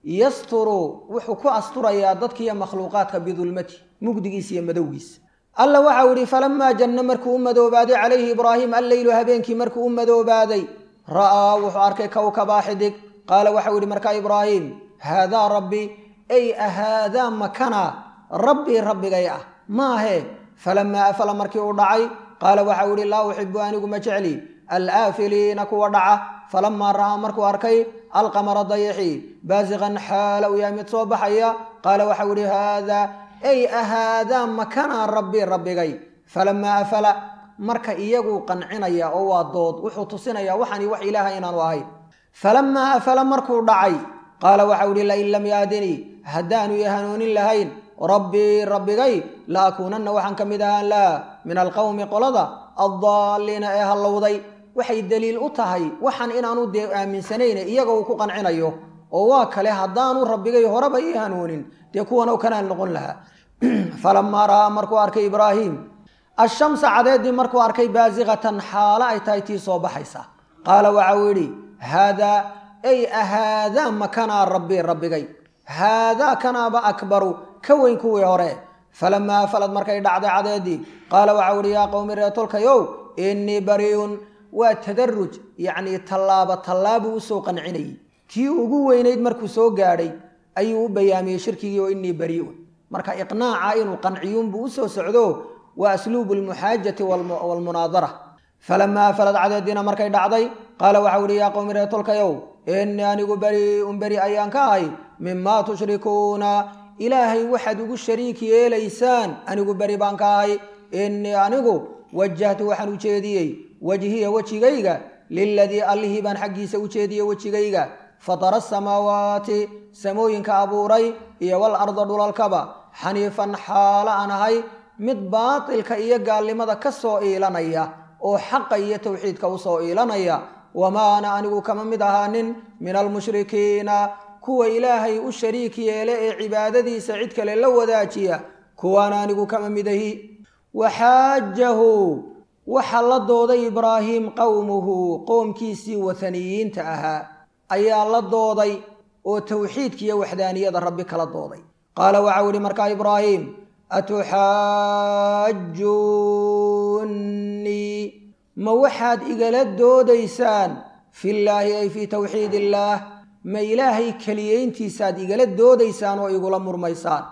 S1: yasturu wuxuu ku asturayaa dadkiiyo makhluuqaadka bidulmati mugdigiisa iyo madowgiisa alla waxau ihi falamaa janna markuu u madoobaaday calayhi ibraahim alleylu habeenkii markuu u madoobaaday ra'aa wuxuu arkay kowkabaa xidig qaala waxau yihi markaa ibraahim haadaa rabbi ay ahaadaa makana rabbii rabbigay ah maahe falamaa afala markii uu dhacay qaala waxau ihi laa uxibu anigu ma jecli alaafiliina kuwa dhaca falamaa ra'aa markuu arkay alqamara dayaxi baasiqan xaala uu yahay mid soo baxaya qaala waxau ihi haadaa ay ahaadaa makana rabbii rabbigay falamaa afala marka iyaguu qancinaya oo waa dood wuxuu tusinayaa waxani wax ilaaha inaanu ahayn falamaa afala markuu dhacay qaala waxau ihi lain lam yahdinii haddaanu i hanuunin lahayn rabbii rabbigay la akuunanna waxaan ka mid ahaan laha min alqowmi qolada addaalliina ee hallowday waxay daliil u tahay waxaan inaanu dee aaminsanayne iyaga uu ku qancinayo oo waa kale haddaanu rabbigay horeba ii hanuunin dee kuwan kanaan noqon lahaa falamaa ra'aa markuu arkay ibraahim ashamsa cadeeddii markuu arkay baasiqatan xaalo ay tahay tii soo baxaysa qaala waxau yidhi haadaa ay ahaadaa makanaa rabbii rabbigay haadaa kanaaba akbaru ka weyn kuwii hore falamaa afalad markay dhacday cadeeddii qaala waxau ihi yaa qowmi reetolkayow innii bari'un waa tadaruj yacnii tallaaba tallaabuu usoo qancinayay tii ugu weynayd markuu soo gaadhay ayuu u bayaamiyey shirkigii oo innii bari'un marka iqnaaca inuu qanciyuunbuu usoo socdo waa asluubu almuxaajati waalmunaadara falamaa afalad cadeeddiina markay dhacday qaala waxau ihi yaa qowmi reetolkayow innii anigu beri'un beri ayaan ka ahay mimaa tushrikuuna ilaahay waxaad ugu shariik yeelaysaan anigu beri baan ka ahay innii anigu wajahtu waxaan u jeediyey wajhiya wejigayga liladii allihii baan xaggiisa u jeediyey wejigayga fatara asamaawaati samooyinka abuuray iyo wal arda dhulalkaba xaniifan xaalo aan ahay mid baatilka iyo gaalnimada ka soo iilanaya oo xaqa iyo towxiidka usoo iilanaya wamaana anigu kama mid ahaanin min almushrikiina kuwa ilaahay u shariik yeele ee cibaadadiisa cid kale la wadaajiya kuwaana anigu kama midahi waxaajahu waxaa la dooday ibraahiim qowmuhu qoomkiisii wathaniyiinta ahaa ayaa la dooday oo towxiidka iyo waxdaaniyada rabbi kala dooday qaala waxau ihi markaa ibraahiim atuxaajuunnii ma waxaad igala doodaysaan fillaahi ay fii towxiid illaah ma ilaahay keliyeyntiisaad igala doodaysaan oo igula murmaysaan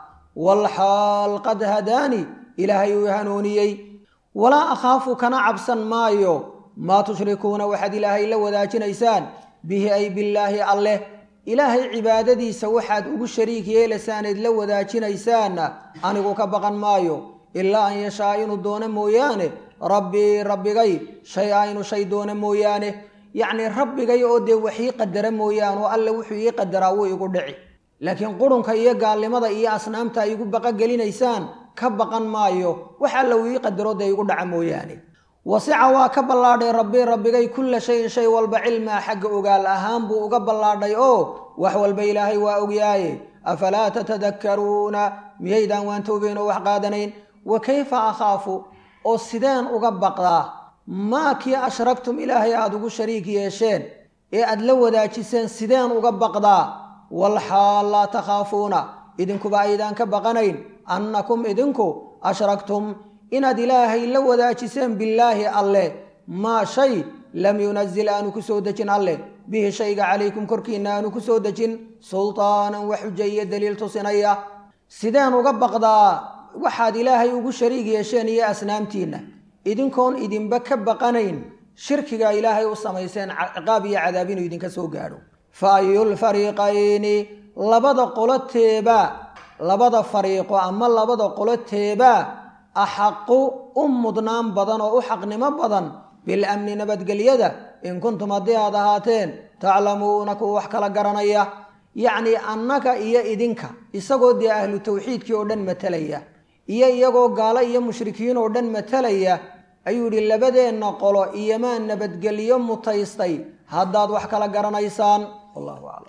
S1: walxaal qad hadaani ilaahay uu hanuuniyey walaa akhaafu kana cabsan maayo maa tushrikuuna waxaad ilaahay la wadaajinaysaan bihi ay billaahi alleh ilaahay cibaadadiisa waxaad ugu shariik yeelasaaneed la wadaajinaysaanna anigu ka baqan maayo ilaa an yashaa inuu doono mooyaane rabbii rabbigay shay a inuu shay doono mooyaane yacnii rabbigay oo dee wax ii qadara mooyaane oo alle wuxuu ii qadaraa wuu igu dhici laakiin qurunka iyo gaalnimada iyo asnaamta igu baqogelinaysaan ka baqan maayo wax alla uu ii qadaro dee igu dhaca mooyaane wasica waa ka ballaadhay rabbi rabbigay kulla shayin shay walba cilmaa xagga ogaal ahaan buu uga ballaadhay oo wax walba ilaahay waa ogyaaye afalaa tatadakkaruuna miyaydaan waan toobeyn oo wax qaadanayn wa kayfa akhaafu oo sideen uga baqdaa maa kii ashragtum ilaahay aada ugu shariik yeesheen ee aad la wadaajiseen sideen uga baqdaa walxaal laa takhaafuuna idinkuba aydaan ka baqanayn annakum idinku ashragtum inaad ilaahay la wadaajiseen billaahi alleh maa shay lam yunazil aanu ku soo dejin alleh bihi shayga calaykum korkiinna aanu ku soo dejin sultaanan wax xuja iyo daliil tusinaya sideen uga baqdaa waxaad ilaahay ugu shariig yeesheen iyo asnaamtiinna idinkoon idinba ka baqanayn shirkigaa ilaahay u samayseen ciqaab iyo cadaab inuu idinka soo gaadho fa ayulfariiqayni labada qolo teebaa labada fariiqo ama labada qolo teebaa axaqu u mudnaan badan oo u xaqnimo badan bilamni nabadgelyada in kuntum haddii aad ahaateen taclamuuna kuwa wax kala garanaya yacnii annaga iyo idinka isagoo dee ahlu tawxiidkii oo dhan matalaya iyo iyagoo gaalo iyo mushrikiin oo dhan matalaya ayuu yidhi labadeenna qolo iyomaa nabadgelyo mutaystay haddaad wax kala garanaysaan wallahu aclam